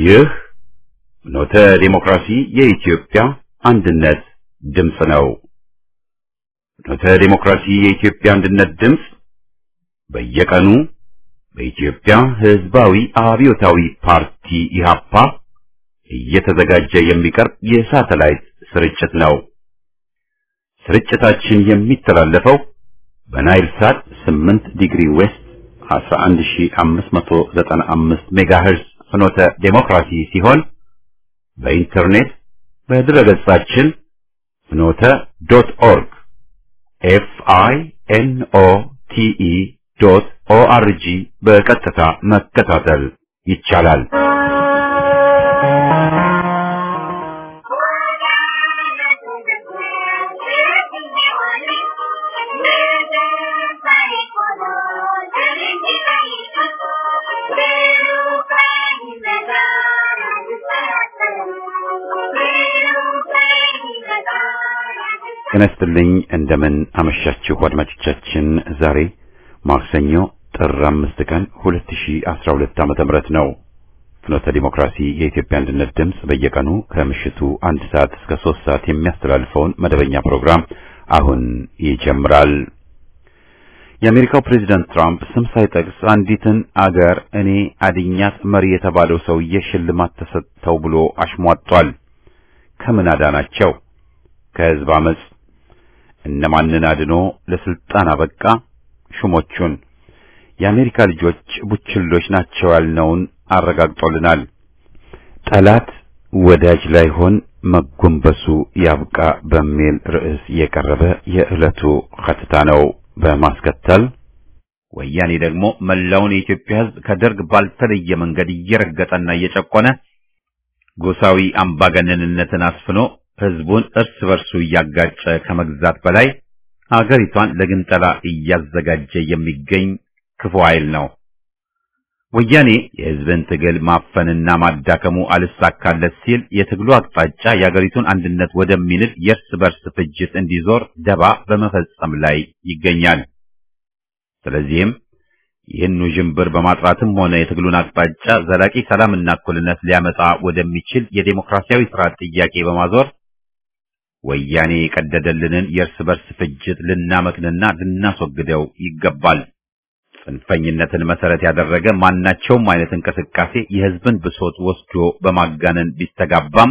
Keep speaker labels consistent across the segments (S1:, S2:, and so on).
S1: ይህ ኖተ ዲሞክራሲ የኢትዮጵያ አንድነት ድምፅ ነው። ኖተ ዲሞክራሲ የኢትዮጵያ አንድነት ድምፅ በየቀኑ በኢትዮጵያ ሕዝባዊ አብዮታዊ ፓርቲ ኢህአፓ እየተዘጋጀ የሚቀርብ የሳተላይት ስርጭት ነው። ስርጭታችን የሚተላለፈው በናይል ሳት 8 ዲግሪ ዌስት 11595 ሜጋሄርዝ ፍኖተ ዴሞክራሲ ሲሆን በኢንተርኔት በድረገጻችን ፍኖተ ዶት ኦርግ ኤፍ አይ ኤን ኦ ቲ ኢ ዶት ኦ አር ጂ በቀጥታ መከታተል ይቻላል። ጤና ይስጥልኝ። እንደምን አመሻችሁ አድማጮቻችን። ዛሬ ማክሰኞ ጥር አምስት ቀን 2012 ዓመተ ምህረት ነው። ፍኖተ ዲሞክራሲ የኢትዮጵያ አንድነት ድምፅ በየቀኑ ከምሽቱ አንድ ሰዓት እስከ ሶስት ሰዓት የሚያስተላልፈውን መደበኛ ፕሮግራም አሁን ይጀምራል። የአሜሪካው ፕሬዚዳንት ትራምፕ ስም ሳይጠቅስ አንዲትን አገር እኔ አድኛት መሪ የተባለው ሰውዬ ሽልማት ተሰጥተው ብሎ አሽሟጧል። ከምን አዳናቸው? ከህዝብ አመጽ እነማንን አድኖ ለስልጣን አበቃ? ሹሞቹን የአሜሪካ ልጆች ቡችሎች ናቸው ያልነውን አረጋግጦልናል። ጠላት ወዳጅ ላይሆን መጎንበሱ ያብቃ በሚል ርዕስ የቀረበ የዕለቱ ሐተታ ነው። በማስከተል ወያኔ ደግሞ መላውን የኢትዮጵያ ሕዝብ ከደርግ ባልተለየ መንገድ እየረገጠና እየጨቆነ ጎሳዊ አምባገነንነትን አስፍኖ ህዝቡን እርስ በርሱ እያጋጨ ከመግዛት በላይ አገሪቷን ለግንጠላ እያዘጋጀ የሚገኝ ክፉ ኃይል ነው። ወያኔ የህዝብን ትግል ማፈንና ማዳከሙ አልሳካለት ሲል የትግሉ አቅጣጫ የአገሪቱን አንድነት ወደሚንድ የእርስ በርስ ፍጅት እንዲዞር ደባ በመፈጸም ላይ ይገኛል። ስለዚህም ይህን ውዥንብር በማጥራትም ሆነ የትግሉን አቅጣጫ ዘላቂ ሰላምና እኩልነት ሊያመጣ ወደሚችል የዴሞክራሲያዊ ስርዓት ጥያቄ በማዞር ወያኔ የቀደደልንን የእርስ በርስ ፍጅት ልናመክንና ልናስወግደው ይገባል። ጽንፈኝነትን መሰረት ያደረገ ማናቸውም አይነት እንቅስቃሴ የህዝብን ብሶት ወስዶ በማጋነን ቢስተጋባም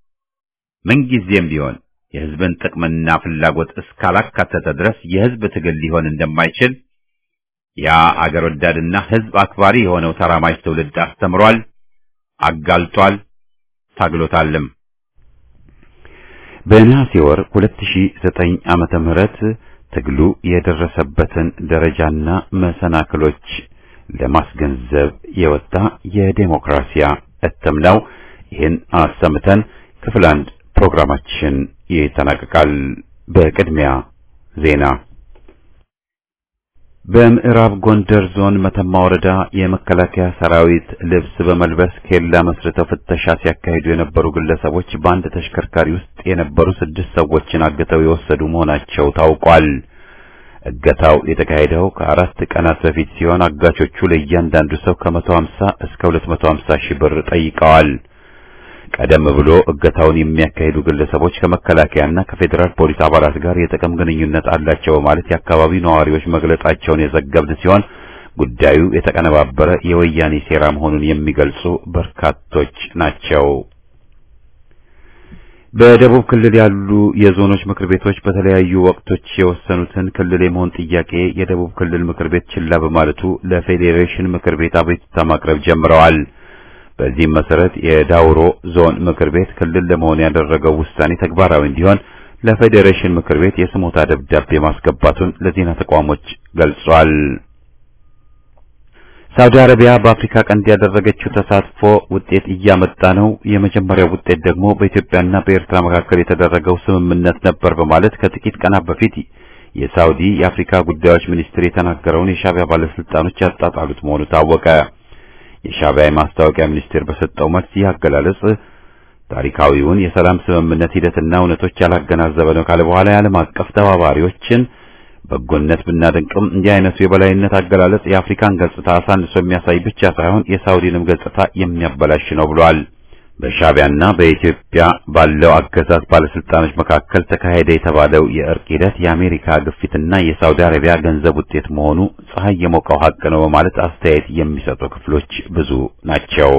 S1: ምንጊዜም ቢሆን የህዝብን ጥቅምና ፍላጎት እስካላካተተ ድረስ የህዝብ ትግል ሊሆን እንደማይችል ያ አገር ወዳድና ህዝብ አክባሪ የሆነው ተራማጅ ትውልድ አስተምሯል፣ አጋልጧል፣ ታግሎታልም። በነሐሴ ወር 2009 ዓመተ ምህረት ትግሉ የደረሰበትን ደረጃና መሰናክሎች ለማስገንዘብ የወጣ የዴሞክራሲያ እትም ነው። ይህን አሰምተን ክፍል አንድ ፕሮግራማችን ይጠናቀቃል። በቅድሚያ ዜና። በምዕራብ ጎንደር ዞን መተማ ወረዳ የመከላከያ ሰራዊት ልብስ በመልበስ ኬላ መስርተው ፍተሻ ሲያካሂዱ የነበሩ ግለሰቦች በአንድ ተሽከርካሪ ውስጥ የነበሩ ስድስት ሰዎችን አግተው የወሰዱ መሆናቸው ታውቋል። እገታው የተካሄደው ከአራት ቀናት በፊት ሲሆን አጋቾቹ ለእያንዳንዱ ሰው ከመቶ ሀምሳ እስከ ሁለት መቶ ሀምሳ ሺህ ብር ጠይቀዋል። ቀደም ብሎ እገታውን የሚያካሂዱ ግለሰቦች ከመከላከያና ከፌዴራል ፖሊስ አባላት ጋር የጥቅም ግንኙነት አላቸው በማለት የአካባቢው ነዋሪዎች መግለጻቸውን የዘገብን ሲሆን ጉዳዩ የተቀነባበረ የወያኔ ሴራ መሆኑን የሚገልጹ በርካቶች ናቸው። በደቡብ ክልል ያሉ የዞኖች ምክር ቤቶች በተለያዩ ወቅቶች የወሰኑትን ክልል የመሆን ጥያቄ የደቡብ ክልል ምክር ቤት ችላ በማለቱ ለፌዴሬሽን ምክር ቤት አቤቱታ ማቅረብ ጀምረዋል። በዚህም መሰረት የዳውሮ ዞን ምክር ቤት ክልል ለመሆን ያደረገው ውሳኔ ተግባራዊ እንዲሆን ለፌዴሬሽን ምክር ቤት የስሞታ ደብዳቤ ማስገባቱን ለዜና ተቋሞች ገልጿል። ሳውዲ አረቢያ በአፍሪካ ቀንድ ያደረገችው ተሳትፎ ውጤት እያመጣ ነው፣ የመጀመሪያው ውጤት ደግሞ በኢትዮጵያና በኤርትራ መካከል የተደረገው ስምምነት ነበር በማለት ከጥቂት ቀናት በፊት የሳውዲ የአፍሪካ ጉዳዮች ሚኒስትር የተናገረውን የሻዕቢያ ባለስልጣኖች ያጣጣሉት መሆኑ ታወቀ። የሻዕቢያ የማስታወቂያ ሚኒስቴር በሰጠው መልስ ይህ አገላለጽ ታሪካዊውን የሰላም ስምምነት ሂደትና እውነቶች ያላገናዘበ ነው ካለ በኋላ የዓለም አቀፍ ተባባሪዎችን በጎነት ብናደንቅም እንዲህ አይነቱ የበላይነት አገላለጽ የአፍሪካን ገጽታ አሳንሶ የሚያሳይ ብቻ ሳይሆን የሳውዲንም ገጽታ የሚያበላሽ ነው ብሏል። በሻዕቢያና በኢትዮጵያ ባለው አገዛዝ ባለስልጣኖች መካከል ተካሄደ የተባለው የእርቅ ሂደት የአሜሪካ ግፊትና የሳውዲ አረቢያ ገንዘብ ውጤት መሆኑ ፀሐይ የሞቀው ሀቅ ነው በማለት አስተያየት የሚሰጡ ክፍሎች ብዙ ናቸው።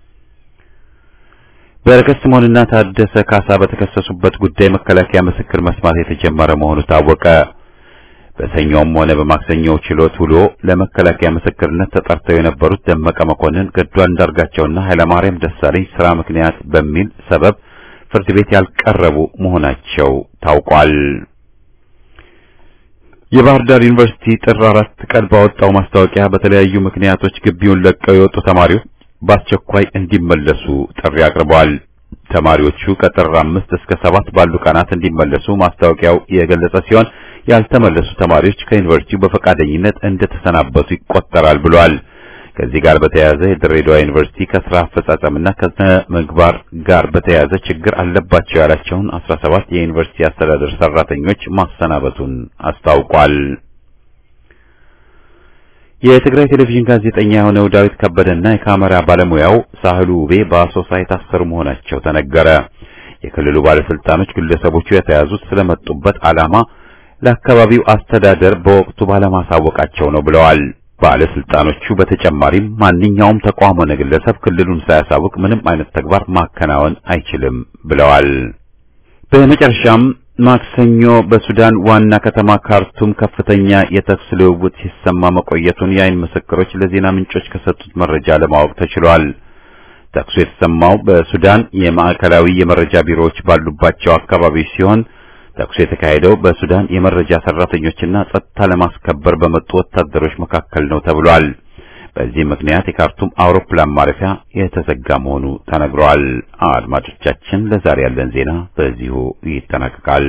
S1: በረከት ስምኦንና ታደሰ ካሳ በተከሰሱበት ጉዳይ መከላከያ ምስክር መስማት የተጀመረ መሆኑ ታወቀ። በሰኞም ሆነ በማክሰኞው ችሎት ውሎ ለመከላከያ ምስክርነት ተጠርተው የነበሩት ደመቀ መኮንን፣ ገዱ አንዳርጋቸውና ኃይለማርያም ደሳለኝ ስራ ምክንያት በሚል ሰበብ ፍርድ ቤት ያልቀረቡ መሆናቸው ታውቋል። የባህር ዳር ዩኒቨርሲቲ ጥር አራት ቀን ባወጣው ማስታወቂያ በተለያዩ ምክንያቶች ግቢውን ለቀው የወጡ ተማሪዎች በአስቸኳይ እንዲመለሱ ጥሪ አቅርበዋል። ተማሪዎቹ ከጥር አምስት እስከ ሰባት ባሉ ቀናት እንዲመለሱ ማስታወቂያው የገለጸ ሲሆን ያልተመለሱ ተማሪዎች ከዩኒቨርሲቲው በፈቃደኝነት እንደተሰናበቱ ይቆጠራል ብሏል። ከዚህ ጋር በተያያዘ የድሬዳዋ ዩኒቨርሲቲ ከስራ አፈጻጸምና ከስነ ምግባር ጋር በተያያዘ ችግር አለባቸው ያላቸውን 17 የዩኒቨርሲቲ አስተዳደር ሰራተኞች ማሰናበቱን አስታውቋል። የትግራይ ቴሌቪዥን ጋዜጠኛ የሆነው ዳዊት ከበደና የካሜራ ባለሙያው ሳህሉ ውቤ በአሶሳ የታሰሩ መሆናቸው ተነገረ። የክልሉ ባለስልጣኖች ግለሰቦቹ የተያዙት ስለመጡበት ዓላማ ለአካባቢው አስተዳደር በወቅቱ ባለማሳወቃቸው ነው ብለዋል። ባለስልጣኖቹ በተጨማሪም ማንኛውም ተቋም ሆነ ግለሰብ ክልሉን ሳያሳውቅ ምንም አይነት ተግባር ማከናወን አይችልም ብለዋል። በመጨረሻም ማክሰኞ በሱዳን ዋና ከተማ ካርቱም ከፍተኛ የተኩስ ልውውጥ ሲሰማ መቆየቱን የአይን ምስክሮች ለዜና ምንጮች ከሰጡት መረጃ ለማወቅ ተችሏል። ተኩሱ የተሰማው በሱዳን የማዕከላዊ የመረጃ ቢሮዎች ባሉባቸው አካባቢዎች ሲሆን ተኩሱ የተካሄደው በሱዳን የመረጃ ሰራተኞችና ጸጥታ ለማስከበር በመጡ ወታደሮች መካከል ነው ተብሏል። በዚህ ምክንያት የካርቱም አውሮፕላን ማረፊያ የተዘጋ መሆኑ ተነግሯል። አድማጮቻችን፣ ለዛሬ ያለን ዜና በዚሁ ይጠናቀቃል።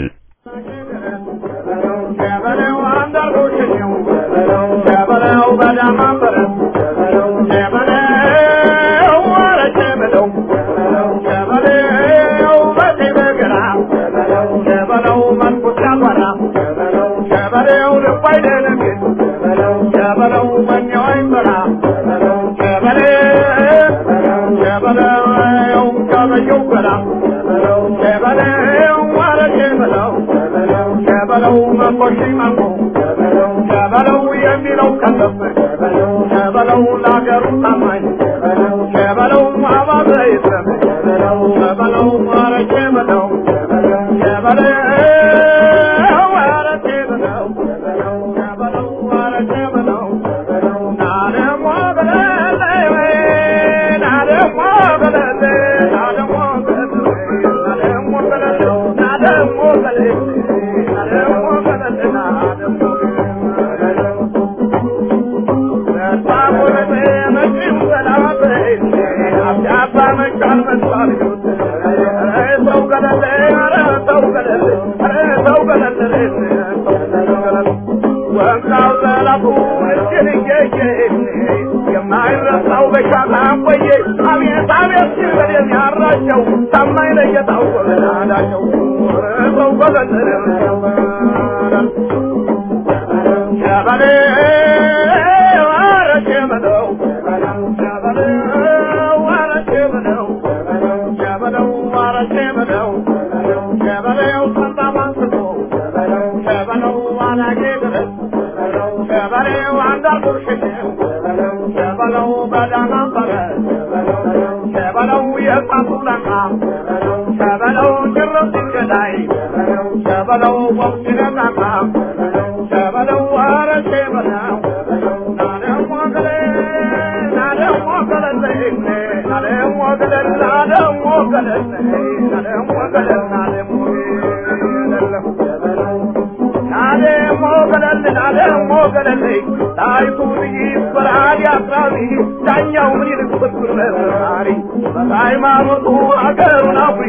S2: ሃይማኖቱ አገሩን አፍሪ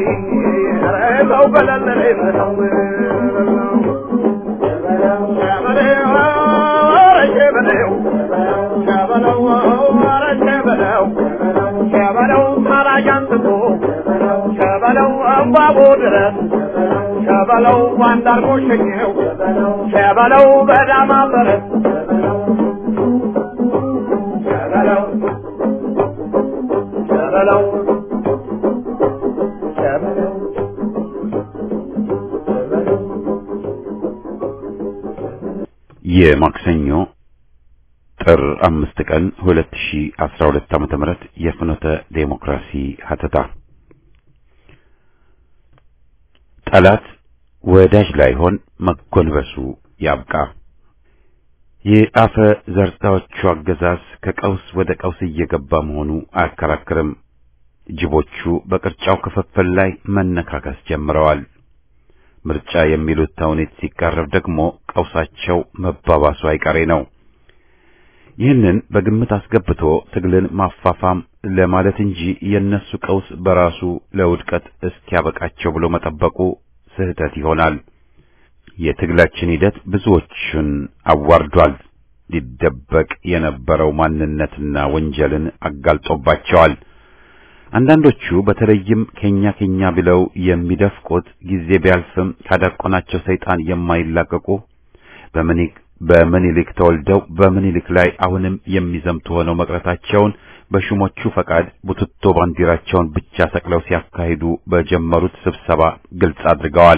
S2: ሰው በለለ ሸበለው ታራጅ አንስቶ ሸበለው አንባቦ ድረስ ሸበለው ባንዳርጎ ሸኘው ሸበለው በዳማ በረት ሸበለው ሸበለው ሸበለው
S1: የማክሰኞ ጥር አምስት ቀን 2012 ዓመተ ምህረት የፍኖተ ዴሞክራሲ ሀተታ ጠላት ወዳጅ ላይሆን መጎንበሱ ያብቃ። የአፈ ዘርታዎቹ አገዛዝ ከቀውስ ወደ ቀውስ እየገባ መሆኑ አያከራክርም። ጅቦቹ በቅርጫው ክፍፍል ላይ መነካከስ ጀምረዋል። ምርጫ የሚሉት ተውኔት ሲቃረብ ደግሞ ቀውሳቸው መባባሱ አይቀሬ ነው። ይህንን በግምት አስገብቶ ትግልን ማፋፋም ለማለት እንጂ የነሱ ቀውስ በራሱ ለውድቀት እስኪያበቃቸው ብሎ መጠበቁ ስህተት ይሆናል። የትግላችን ሂደት ብዙዎችን አዋርዷል። ሊደበቅ የነበረው ማንነትና ወንጀልን አጋልጦባቸዋል። አንዳንዶቹ በተለይም ከኛ ከኛ ብለው የሚደፍቁት ጊዜ ቢያልፍም ካዳቆናቸው ሰይጣን የማይላቀቁ በምኒልክ በምኒልክ ተወልደው በምኒልክ ላይ አሁንም የሚዘምቱ ሆነው መቅረታቸውን በሹሞቹ ፈቃድ ቡትቶ ባንዲራቸውን ብቻ ሰቅለው ሲያካሂዱ በጀመሩት ስብሰባ ግልጽ አድርገዋል።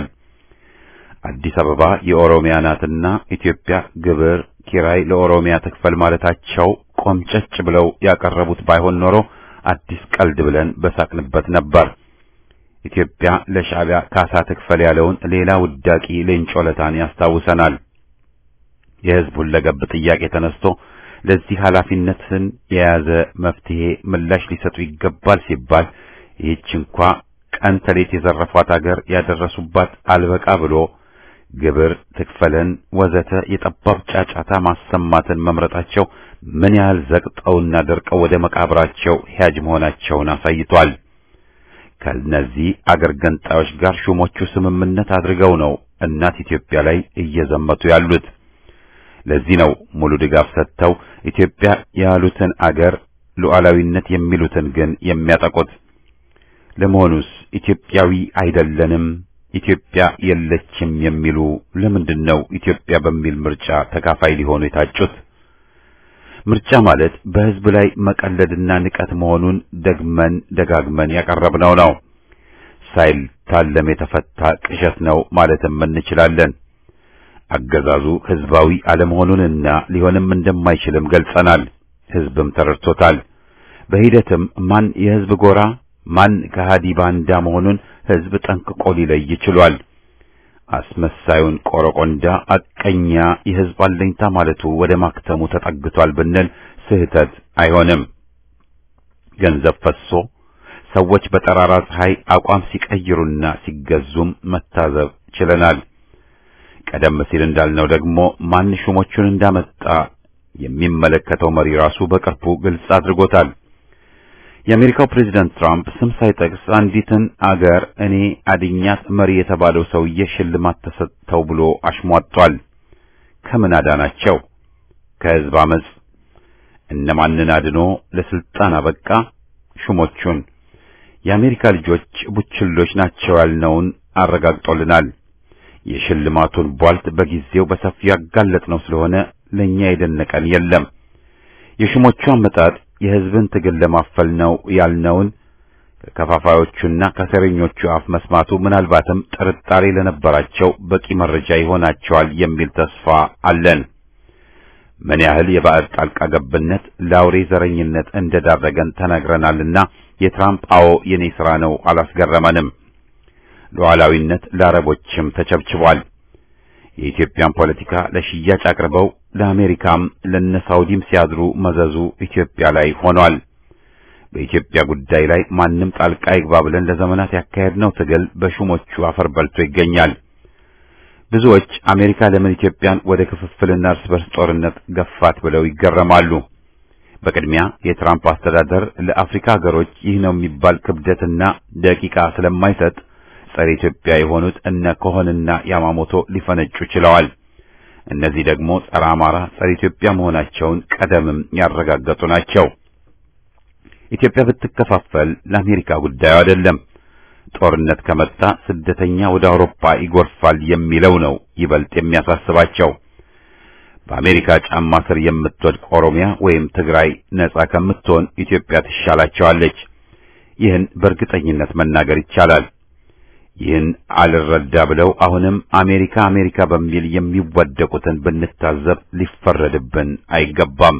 S1: አዲስ አበባ የኦሮሚያ ናትና ኢትዮጵያ ግብር ኪራይ ለኦሮሚያ ትክፈል ማለታቸው ቆምጨጭ ብለው ያቀረቡት ባይሆን ኖሮ አዲስ ቀልድ ብለን በሳቅንበት ነበር። ኢትዮጵያ ለሻዕቢያ ካሳ ትክፈል ያለውን ሌላ ውዳቂ ሌንጮ ለታን ያስታውሰናል። የሕዝብ ሁለገብ ጥያቄ ተነስቶ ለዚህ ኃላፊነትን የያዘ መፍትሄ ምላሽ ሊሰጡ ይገባል ሲባል ይህች እንኳ ቀን ተሌት የዘረፏት አገር ያደረሱባት አልበቃ ብሎ ግብር ትክፈለን ወዘተ የጠባብ ጫጫታ ማሰማትን መምረጣቸው ምን ያህል ዘቅጠውና ደርቀው ወደ መቃብራቸው ሂያጅ መሆናቸውን አሳይቷል። ከነዚህ አገር ገንጣዮች ጋር ሹሞቹ ስምምነት አድርገው ነው እናት ኢትዮጵያ ላይ እየዘመቱ ያሉት። ለዚህ ነው ሙሉ ድጋፍ ሰጥተው ኢትዮጵያ ያሉትን አገር ሉዓላዊነት የሚሉትን ግን የሚያጠቁት። ለመሆኑስ ኢትዮጵያዊ አይደለንም፣ ኢትዮጵያ የለችም የሚሉ ለምንድን ነው ኢትዮጵያ በሚል ምርጫ ተካፋይ ሊሆኑ የታጩት? ምርጫ ማለት በሕዝብ ላይ መቀለድና ንቀት መሆኑን ደግመን ደጋግመን ያቀረብነው ነው። ሳይታለም የተፈታ ቅዠት ነው ማለትም እንችላለን። አገዛዙ ሕዝባዊ አለመሆኑንና ሊሆንም እንደማይችልም ገልጸናል። ሕዝብም ተረድቶታል። በሂደትም ማን የሕዝብ ጎራ ማን ከሃዲ ባንዳ መሆኑን ሕዝብ ጠንቅቆ ሊለይ ችሏል። አስመሳዩን ቆረቆንዳ አቀኛ የሕዝብ አለኝታ ማለቱ ወደ ማክተሙ ተጠግቷል ብንል ስህተት አይሆንም። ገንዘብ ፈሶ ሰዎች በጠራራ ፀሐይ አቋም ሲቀይሩና ሲገዙም መታዘብ ችለናል። ቀደም ሲል እንዳልነው ደግሞ ማን ሹሞቹን እንዳመጣ የሚመለከተው መሪ ራሱ በቅርቡ ግልጽ አድርጎታል። የአሜሪካው ፕሬዝዳንት ትራምፕ ስም ሳይጠቅስ አንዲትን አገር እኔ አድኛት መሪ የተባለው ሰውዬ ሽልማት ተሰጥተው ብሎ አሽሟጧል። ከምን አዳናቸው? ከሕዝብ አመጽ። እነማንን አድኖ ለስልጣን አበቃ? ሹሞቹን። የአሜሪካ ልጆች ቡችሎች ናቸው ያልነውን አረጋግጦልናል። የሽልማቱን ቧልት በጊዜው በሰፊው ያጋለጥነው ስለሆነ ለኛ የደነቀን የለም። የሹሞቹ አመጣጥ የሕዝብን ትግል ለማፈል ነው ያልነውን ከከፋፋዮቹና ከሴረኞቹ አፍ መስማቱ ምናልባትም ጥርጣሬ ለነበራቸው በቂ መረጃ ይሆናቸዋል የሚል ተስፋ አለን። ምን ያህል የባዕድ ጣልቃ ገብነት ለአውሬ ዘረኝነት እንደዳረገን ተነግረናልና የትራምፕ አዎ የኔ ሥራ ነው አላስገረመንም። ሉዓላዊነት ለአረቦችም ተቸብችቧል። የኢትዮጵያን ፖለቲካ ለሽያጭ አቅርበው ለአሜሪካም ለነሳውዲም ሲያድሩ መዘዙ ኢትዮጵያ ላይ ሆኗል። በኢትዮጵያ ጉዳይ ላይ ማንም ጣልቃ ይግባ ብለን ለዘመናት ያካሄድነው ትግል በሹሞቹ አፈር በልቶ ይገኛል። ብዙዎች አሜሪካ ለምን ኢትዮጵያን ወደ ክፍፍልና እርስ በርስ ጦርነት ገፋት ብለው ይገረማሉ። በቅድሚያ የትራምፕ አስተዳደር ለአፍሪካ ሀገሮች ይህ ነው የሚባል ክብደትና ደቂቃ ስለማይሰጥ ጸረ ኢትዮጵያ የሆኑት እነ ኮሆንና ያማሞቶ ሊፈነጩ ችለዋል። እነዚህ ደግሞ ጸረ አማራ፣ ጸረ ኢትዮጵያ መሆናቸውን ቀደምም ያረጋገጡ ናቸው። ኢትዮጵያ ብትከፋፈል ለአሜሪካ ጉዳዩ አይደለም። ጦርነት ከመጣ ስደተኛ ወደ አውሮፓ ይጎርፋል የሚለው ነው ይበልጥ የሚያሳስባቸው። በአሜሪካ ጫማ ስር የምትወድቅ ኦሮሚያ ወይም ትግራይ ነጻ ከምትሆን ኢትዮጵያ ትሻላቸዋለች። ይህን በእርግጠኝነት መናገር ይቻላል። ይህን አልረዳ ብለው አሁንም አሜሪካ አሜሪካ በሚል የሚወደቁትን ብንታዘብ ሊፈረድብን አይገባም።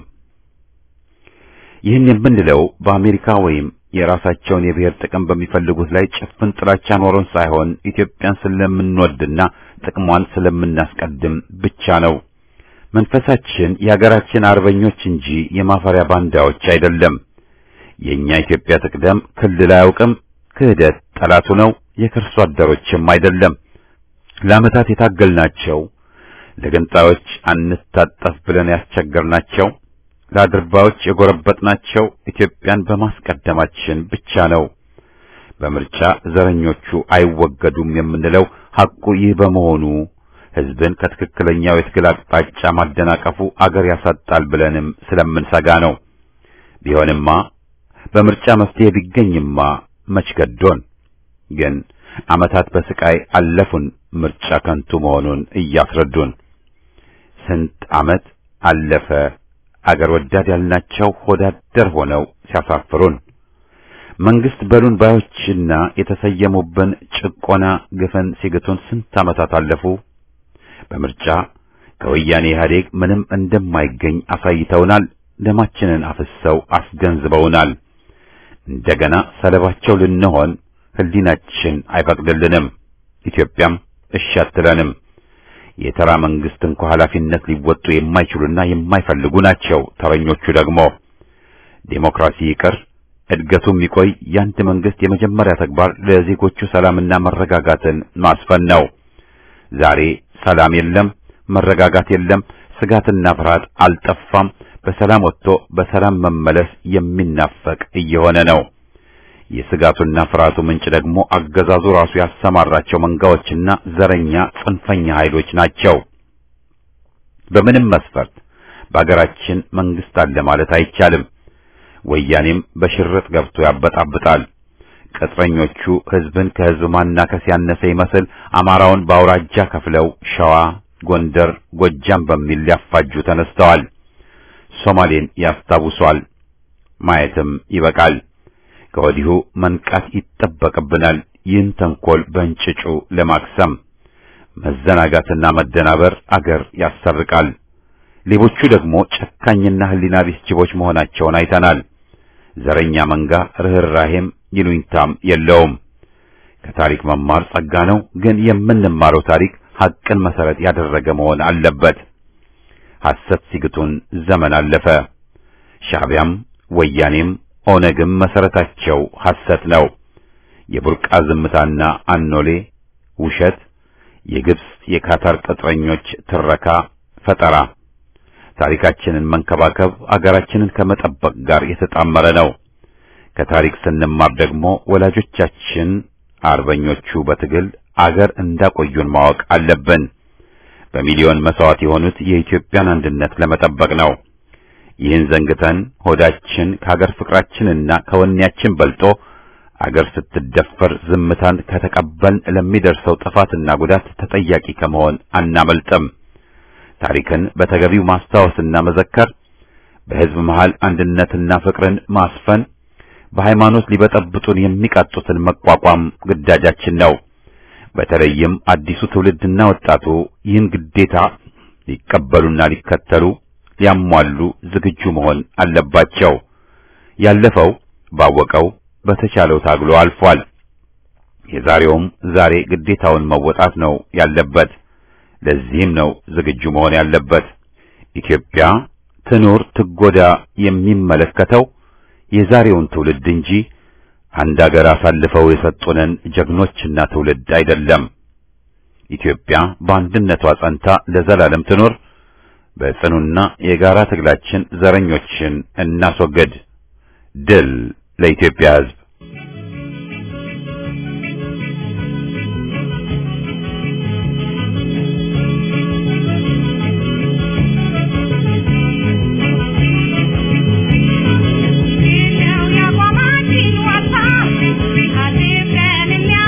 S1: ይህን የምንለው በአሜሪካ ወይም የራሳቸውን የብሔር ጥቅም በሚፈልጉት ላይ ጭፍን ጥላቻ ኖሮን ሳይሆን ኢትዮጵያን ስለምንወድና ጥቅሟን ስለምናስቀድም ብቻ ነው። መንፈሳችን የሀገራችን አርበኞች እንጂ የማፈሪያ ባንዳዎች አይደለም። የኛ ኢትዮጵያ ትቅደም ክልል አያውቅም። ክህደት ጠላቱ ነው። የከርሶ አደሮችም አይደለም። ለዓመታት የታገልናቸው ለገንጣዮች አንታጠፍ ብለን ያስቸገርናቸው ለአድርባዮች የጎረበጥናቸው ኢትዮጵያን በማስቀደማችን ብቻ ነው። በምርጫ ዘረኞቹ አይወገዱም የምንለው ሐቁ ይህ በመሆኑ ሕዝብን ከትክክለኛው የትግል አቅጣጫ ማደናቀፉ አገር ያሳጣል ብለንም ስለምንሰጋ ነው። ቢሆንማ በምርጫ መፍትሄ ቢገኝማ መች ገዶን። ግን ዓመታት በስቃይ አለፉን፣ ምርጫ ከንቱ መሆኑን እያስረዱን። ስንት ዓመት አለፈ አገር ወዳድ ያልናቸው ሆዳደር ሆነው ሲያሳፍሩን መንግስት በሉን ባዮችና የተሰየሙብን ጭቆና ግፈን ሲግቱን ስንት ዓመታት አለፉ። በምርጫ ከወያኔ ኢህአዴግ ምንም እንደማይገኝ አሳይተውናል። ደማችንን አፍሰው አስገንዝበውናል። እንደገና ሰለባቸው ልንሆን ህሊናችን አይፈቅድልንም። ኢትዮጵያም እሺ አትለንም። የተራ መንግስት እንኳ ኃላፊነት ሊወጡ የማይችሉና የማይፈልጉ ናቸው። ተረኞቹ ደግሞ ዴሞክራሲ ይቅር እድገቱም ይቆይ የአንድ መንግስት የመጀመሪያ ተግባር ለዜጎቹ ሰላምና መረጋጋትን ማስፈን ነው። ዛሬ ሰላም የለም፣ መረጋጋት የለም፣ ስጋትና ፍርሃት አልጠፋም። በሰላም ወጥቶ በሰላም መመለስ የሚናፈቅ እየሆነ ነው። የስጋቱና ፍርሃቱ ምንጭ ደግሞ አገዛዙ ራሱ ያሰማራቸው መንጋዎችና ዘረኛ ጽንፈኛ ኃይሎች ናቸው። በምንም መስፈርት በአገራችን መንግስት አለ ማለት አይቻልም። ወያኔም በሽርጥ ገብቶ ያበጣብጣል። ቅጥረኞቹ ህዝብን ከህዝብ ማናከስ ያነሰ ይመስል አማራውን በአውራጃ ከፍለው ሸዋ፣ ጎንደር፣ ጎጃም በሚል ሊያፋጁ ተነስተዋል። ሶማሌን ያስታውሷል። ማየትም ይበቃል። ከወዲሁ መንቃት ይጠበቅብናል። ይህን ተንኮል በእንጭጩ ለማክሰም መዘናጋትና መደናበር አገር ያሰርቃል። ሌቦቹ ደግሞ ጨካኝና ህሊና ቢስ ጅቦች መሆናቸውን አይተናል። ዘረኛ መንጋ ርህራሄም ይሉኝታም የለውም። ከታሪክ መማር ጸጋ ነው፣ ግን የምንማረው ታሪክ ሐቅን መሰረት ያደረገ መሆን አለበት። ሐሰት ሲግቱን ዘመን አለፈ። ሻዕቢያም ወያኔም ኦነግም መሰረታቸው ሐሰት ነው። የቡርቃ ዝምታና አኖሌ ውሸት፣ የግብጽ የካታር ቅጥረኞች ትረካ ፈጠራ። ታሪካችንን መንከባከብ አገራችንን ከመጠበቅ ጋር የተጣመረ ነው። ከታሪክ ስንማር ደግሞ ወላጆቻችን አርበኞቹ በትግል አገር እንዳቆዩን ማወቅ አለብን። በሚሊዮን መስዋዕት የሆኑት የኢትዮጵያን አንድነት ለመጠበቅ ነው። ይህን ዘንግተን ሆዳችን ከአገር ፍቅራችንና ከወኔያችን በልጦ አገር ስትደፈር ዝምታን ከተቀበልን ለሚደርሰው ጥፋትና ጉዳት ተጠያቂ ከመሆን አናመልጥም። ታሪክን በተገቢው ማስታወስና መዘከር፣ በሕዝብ መሃል አንድነትና ፍቅርን ማስፈን፣ በሃይማኖት ሊበጠብጡን የሚቃጡትን መቋቋም ግዳጃችን ነው። በተለይም አዲሱ ትውልድና ወጣቱ ይህን ግዴታ ሊቀበሉና ሊከተሉ ሊያሟሉ ዝግጁ መሆን አለባቸው። ያለፈው ባወቀው በተቻለው ታግሎ አልፏል። የዛሬውም ዛሬ ግዴታውን መወጣት ነው ያለበት። ለዚህም ነው ዝግጁ መሆን ያለበት። ኢትዮጵያ ትኑር ትጎዳ የሚመለከተው የዛሬውን ትውልድ እንጂ አንድ አገር አሳልፈው የሰጡንን ጀግኖችና ትውልድ አይደለም። ኢትዮጵያ በአንድነቷ ጸንታ ለዘላለም ትኑር። በጽኑና የጋራ ትግላችን ዘረኞችን እናስወግድ። ድል ለኢትዮጵያ ሕዝብ!
S3: Thank you.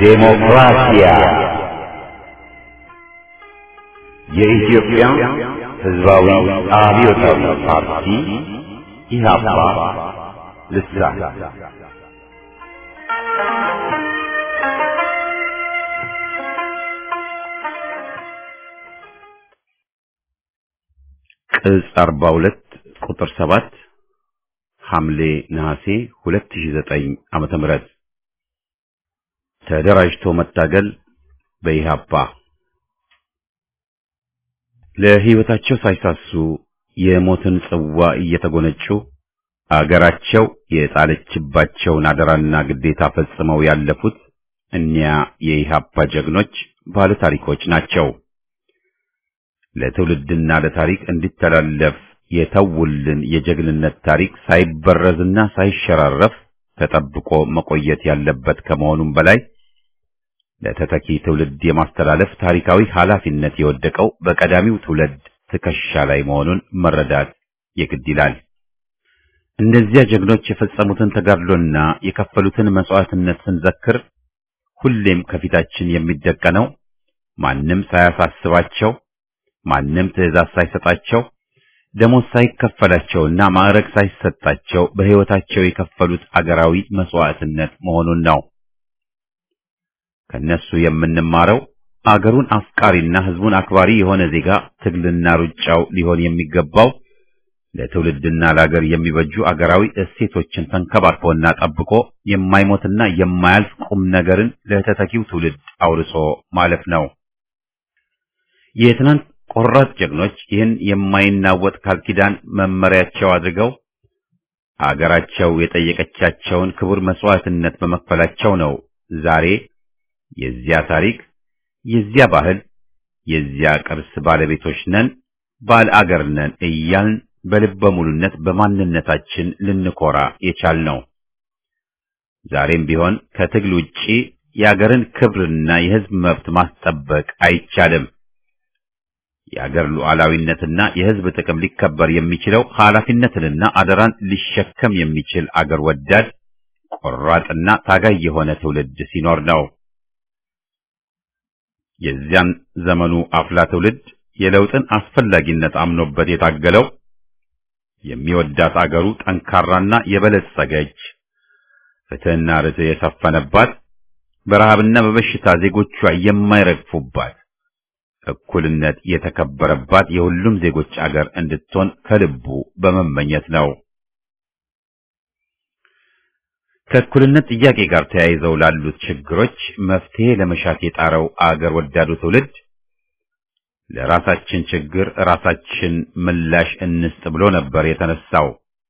S1: ዴሞክራሲያ የኢትዮጵያ ሕዝባዊ አብዮታዊ ፓርቲ ኢህአፓ ልሳን ቅጽ 42 ቁጥር 7 ሐምሌ ነሐሴ 2009 ዓመተ ምህረት ተደራጅቶ መታገል በኢህአፓ ለሕይወታቸው ሳይሳሱ የሞትን ጽዋ እየተጎነጩ አገራቸው የጣለችባቸውን አደራና ግዴታ ፈጽመው ያለፉት እኒያ የኢህአፓ ጀግኖች ባለ ታሪኮች ናቸው። ለትውልድና ለታሪክ እንዲተላለፍ የተውልን የጀግንነት ታሪክ ሳይበረዝና ሳይሸራረፍ ተጠብቆ መቆየት ያለበት ከመሆኑም በላይ ለተተኪ ትውልድ የማስተላለፍ ታሪካዊ ኃላፊነት የወደቀው በቀዳሚው ትውልድ ትከሻ ላይ መሆኑን መረዳት የግድ ይላል። እነዚያ ጀግኖች የፈጸሙትን ተጋድሎና የከፈሉትን መስዋዕትነት ስንዘክር ሁሌም ከፊታችን የሚደቀነው ማንም ሳያሳስባቸው ማንም ትዕዛዝ ሳይሰጣቸው ደሞዝ ሳይከፈላቸውና ማዕረግ ሳይሰጣቸው በሕይወታቸው የከፈሉት አገራዊ መስዋዕትነት መሆኑን ነው። ከነሱ የምንማረው አገሩን አፍቃሪና ሕዝቡን አክባሪ የሆነ ዜጋ ትግልና ሩጫው ሊሆን የሚገባው ለትውልድና ለአገር የሚበጁ አገራዊ እሴቶችን ተንከባክቦና ጠብቆ የማይሞትና የማያልፍ ቁም ነገርን ለተተኪው ትውልድ አውርሶ ማለፍ ነው። የትናንት ቆራጥ ጀግኖች ይህን የማይናወጥ ቃል ኪዳን መመሪያቸው አድርገው አገራቸው የጠየቀቻቸውን ክቡር መስዋዕትነት በመክፈላቸው ነው ዛሬ የዚያ ታሪክ፣ የዚያ ባህል፣ የዚያ ቅርስ ባለቤቶች ነን፣ ባለ አገር ነን እያልን በልበ ሙሉነት በማንነታችን ልንኮራ የቻልነው። ዛሬም ቢሆን ከትግል ውጪ የአገርን ክብርና የሕዝብ መብት ማስጠበቅ አይቻልም። የአገር ሉዓላዊነትና የሕዝብ ጥቅም ሊከበር የሚችለው ኃላፊነትንና አደራን ሊሸከም የሚችል አገር ወዳድ ቆራጥና ታጋይ የሆነ ትውልድ ሲኖር ነው። የዚያን ዘመኑ አፍላ ትውልድ የለውጥን አስፈላጊነት አምኖበት የታገለው የሚወዳት አገሩ ጠንካራና የበለጸገች ፍትሕና ርትዕ የሰፈነባት በረሃብና በበሽታ ዜጎቿ የማይረግፉባት እኩልነት የተከበረባት የሁሉም ዜጎች አገር እንድትሆን ከልቡ በመመኘት ነው። ከእኩልነት ጥያቄ ጋር ተያይዘው ላሉት ችግሮች መፍትሄ ለመሻት የጣረው አገር ወዳዱ ትውልድ ለራሳችን ችግር ራሳችን ምላሽ እንስጥ ብሎ ነበር የተነሳው።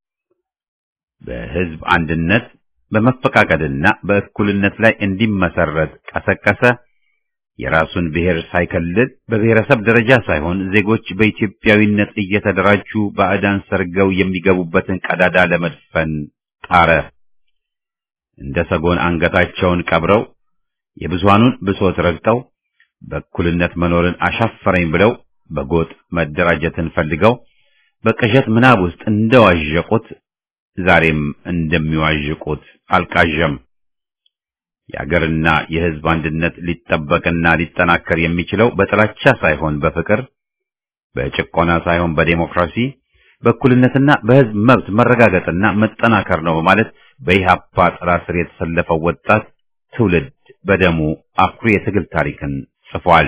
S1: በሕዝብ አንድነት በመፈቃቀድና በእኩልነት ላይ እንዲመሰረት ቀሰቀሰ። የራሱን ብሔር ሳይከልል በብሔረሰብ ደረጃ ሳይሆን ዜጎች በኢትዮጵያዊነት እየተደራጁ ባዕዳን ሰርገው የሚገቡበትን ቀዳዳ ለመድፈን ጣረ። እንደ ሰጎን አንገታቸውን ቀብረው የብዙሃኑን ብሶት ረግጠው በእኩልነት መኖርን አሻፈረኝ ብለው በጎጥ መደራጀትን ፈልገው በቅዠት ምናብ ውስጥ እንደዋዠቁት ዛሬም እንደሚዋዥቁት አልቃዠም። የአገርና የሕዝብ አንድነት ሊጠበቅና ሊጠናከር የሚችለው በጥላቻ ሳይሆን በፍቅር፣ በጭቆና ሳይሆን በዴሞክራሲ፣ በእኩልነትና በሕዝብ መብት መረጋገጥና መጠናከር ነው በማለት በኢህአፓ ጥላ ስር የተሰለፈው ወጣት ትውልድ በደሙ አኩሪ የትግል ታሪክን ጽፏል።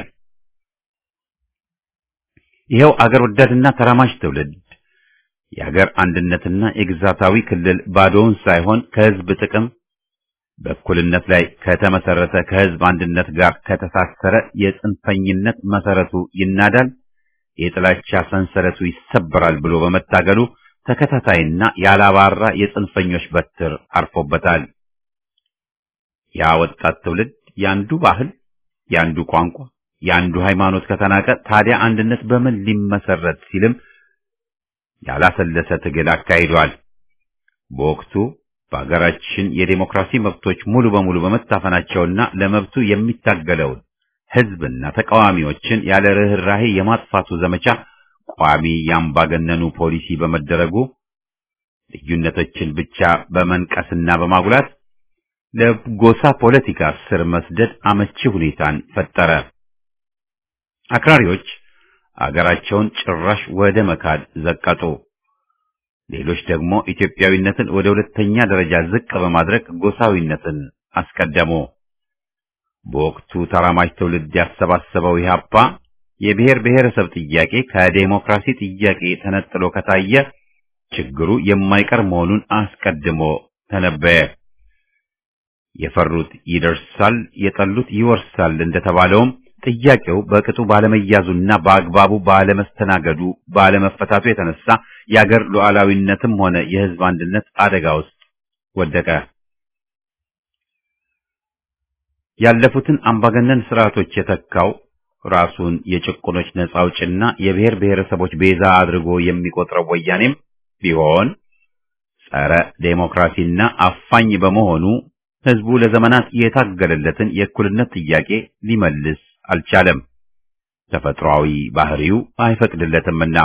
S1: ይኸው አገር ወዳድና ተራማጅ ትውልድ የአገር አንድነትና የግዛታዊ ክልል ባዶውን ሳይሆን ከሕዝብ ጥቅም በእኩልነት ላይ ከተመሰረተ ከሕዝብ አንድነት ጋር ከተሳሰረ የጽንፈኝነት መሰረቱ ይናዳል፣ የጥላቻ ሰንሰለቱ ይሰበራል ብሎ በመታገሉ ተከታታይና ያላባራ የጽንፈኞች በትር አርፎበታል። ያ ወጣት ትውልድ ያንዱ ባህል፣ ያንዱ ቋንቋ፣ ያንዱ ሃይማኖት ከተናቀ ታዲያ አንድነት በምን ሊመሰረት ሲልም ያላሰለሰ ትግል አካሂዷል። በወቅቱ በአገራችን የዴሞክራሲ መብቶች ሙሉ በሙሉ በመታፈናቸውና ለመብቱ የሚታገለውን ሕዝብና ተቃዋሚዎችን ያለ ርኅራሄ የማጥፋቱ ዘመቻ ቋሚ የአምባገነኑ ፖሊሲ በመደረጉ ልዩነቶችን ብቻ በመንቀስና በማጉላት ለጎሳ ፖለቲካ ስር መስደድ አመቺ ሁኔታን ፈጠረ። አክራሪዎች አገራቸውን ጭራሽ ወደ መካድ ዘቀጡ። ሌሎች ደግሞ ኢትዮጵያዊነትን ወደ ሁለተኛ ደረጃ ዝቅ በማድረግ ጎሳዊነትን አስቀደሙ። በወቅቱ ተራማጅ ትውልድ ያሰባሰበው ኢህአፓ የብሔር ብሔረሰብ ጥያቄ ከዴሞክራሲ ጥያቄ ተነጥሎ ከታየ ችግሩ የማይቀር መሆኑን አስቀድሞ ተነበየ። የፈሩት ይደርሳል፣ የጠሉት ይወርሳል እንደተባለውም ጥያቄው በቅጡ ባለመያዙና በአግባቡ ባለመስተናገዱ ባለመፈታቱ የተነሳ የአገር ሉዓላዊነትም ሆነ የሕዝብ አንድነት አደጋ ውስጥ ወደቀ። ያለፉትን አምባገነን ስርዓቶች የተካው ራሱን የጭቁኖች ነጻ አውጭና የብሔር ብሔረሰቦች ቤዛ አድርጎ የሚቆጥረው ወያኔም ቢሆን ጸረ ዴሞክራሲና አፋኝ በመሆኑ ህዝቡ ለዘመናት የታገለለትን የእኩልነት ጥያቄ ሊመልስ አልቻለም። ተፈጥሯዊ ባህሪው አይፈቅድለትምና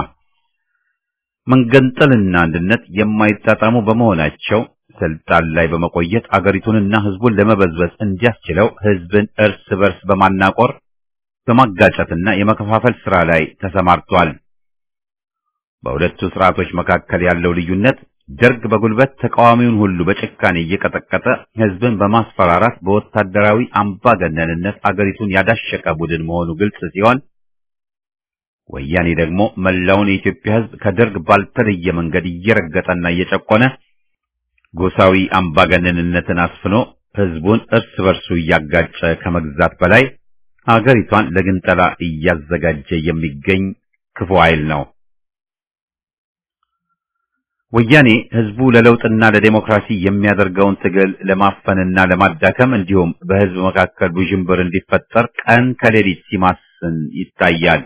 S1: መንገንጠልና አንድነት የማይጣጣሙ በመሆናቸው ስልጣን ላይ በመቆየት አገሪቱንና ህዝቡን ለመበዝበዝ እንዲያስችለው ህዝብን እርስ በርስ በማናቆር በማጋጨትና የመከፋፈል ስራ ላይ ተሰማርቷል። በሁለቱ ስርዓቶች መካከል ያለው ልዩነት ደርግ በጉልበት ተቃዋሚውን ሁሉ በጭካኔ እየቀጠቀጠ ህዝብን በማስፈራራት በወታደራዊ አምባገነንነት አገሪቱን ያዳሸቀ ቡድን መሆኑ ግልጽ ሲሆን ወያኔ ደግሞ መላውን የኢትዮጵያ ህዝብ ከደርግ ባልተለየ መንገድ እየረገጠና እየጨቆነ ጎሳዊ አምባገነንነትን አስፍኖ ህዝቡን እርስ በርሱ እያጋጨ ከመግዛት በላይ አገሪቷን ለግንጠላ እያዘጋጀ የሚገኝ ክፉ ኃይል ነው። ወያኔ ህዝቡ ለለውጥና ለዴሞክራሲ የሚያደርገውን ትግል ለማፈንና ለማዳከም እንዲሁም በህዝብ መካከል ውዥንብር እንዲፈጠር ቀን ከሌሊት ሲማስን ይታያል።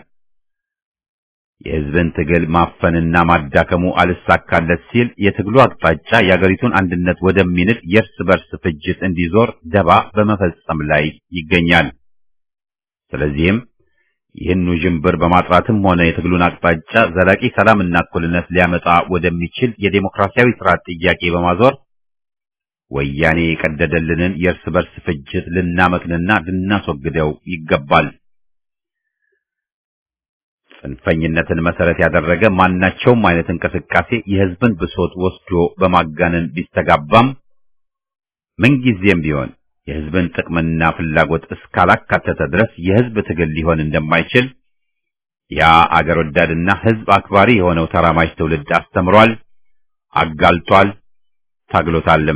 S1: የህዝብን ትግል ማፈንና ማዳከሙ አልሳካለት ሲል የትግሉ አቅጣጫ የአገሪቱን አንድነት ወደሚንድ የእርስ በርስ ፍጅት እንዲዞር ደባ በመፈጸም ላይ ይገኛል። ስለዚህም ይህን ውዥንብር በማጥራትም ሆነ የትግሉን አቅጣጫ ዘላቂ ሰላምና እኩልነት ሊያመጣ ወደሚችል የዴሞክራሲያዊ ስርዓት ጥያቄ በማዞር ወያኔ የቀደደልንን የእርስ በርስ ፍጅት ልናመክንና ልናስወግደው ይገባል። ጽንፈኝነትን መሰረት ያደረገ ማናቸውም አይነት እንቅስቃሴ የህዝብን ብሶት ወስዶ በማጋነን ቢስተጋባም ምንጊዜም ቢሆን የህዝብን ጥቅምና ፍላጎት እስካላካተተ ድረስ የህዝብ ትግል ሊሆን እንደማይችል ያ አገር ወዳድና ህዝብ አክባሪ የሆነው ተራማጅ ትውልድ አስተምሯል፣ አጋልጧል፣ ታግሎታልም።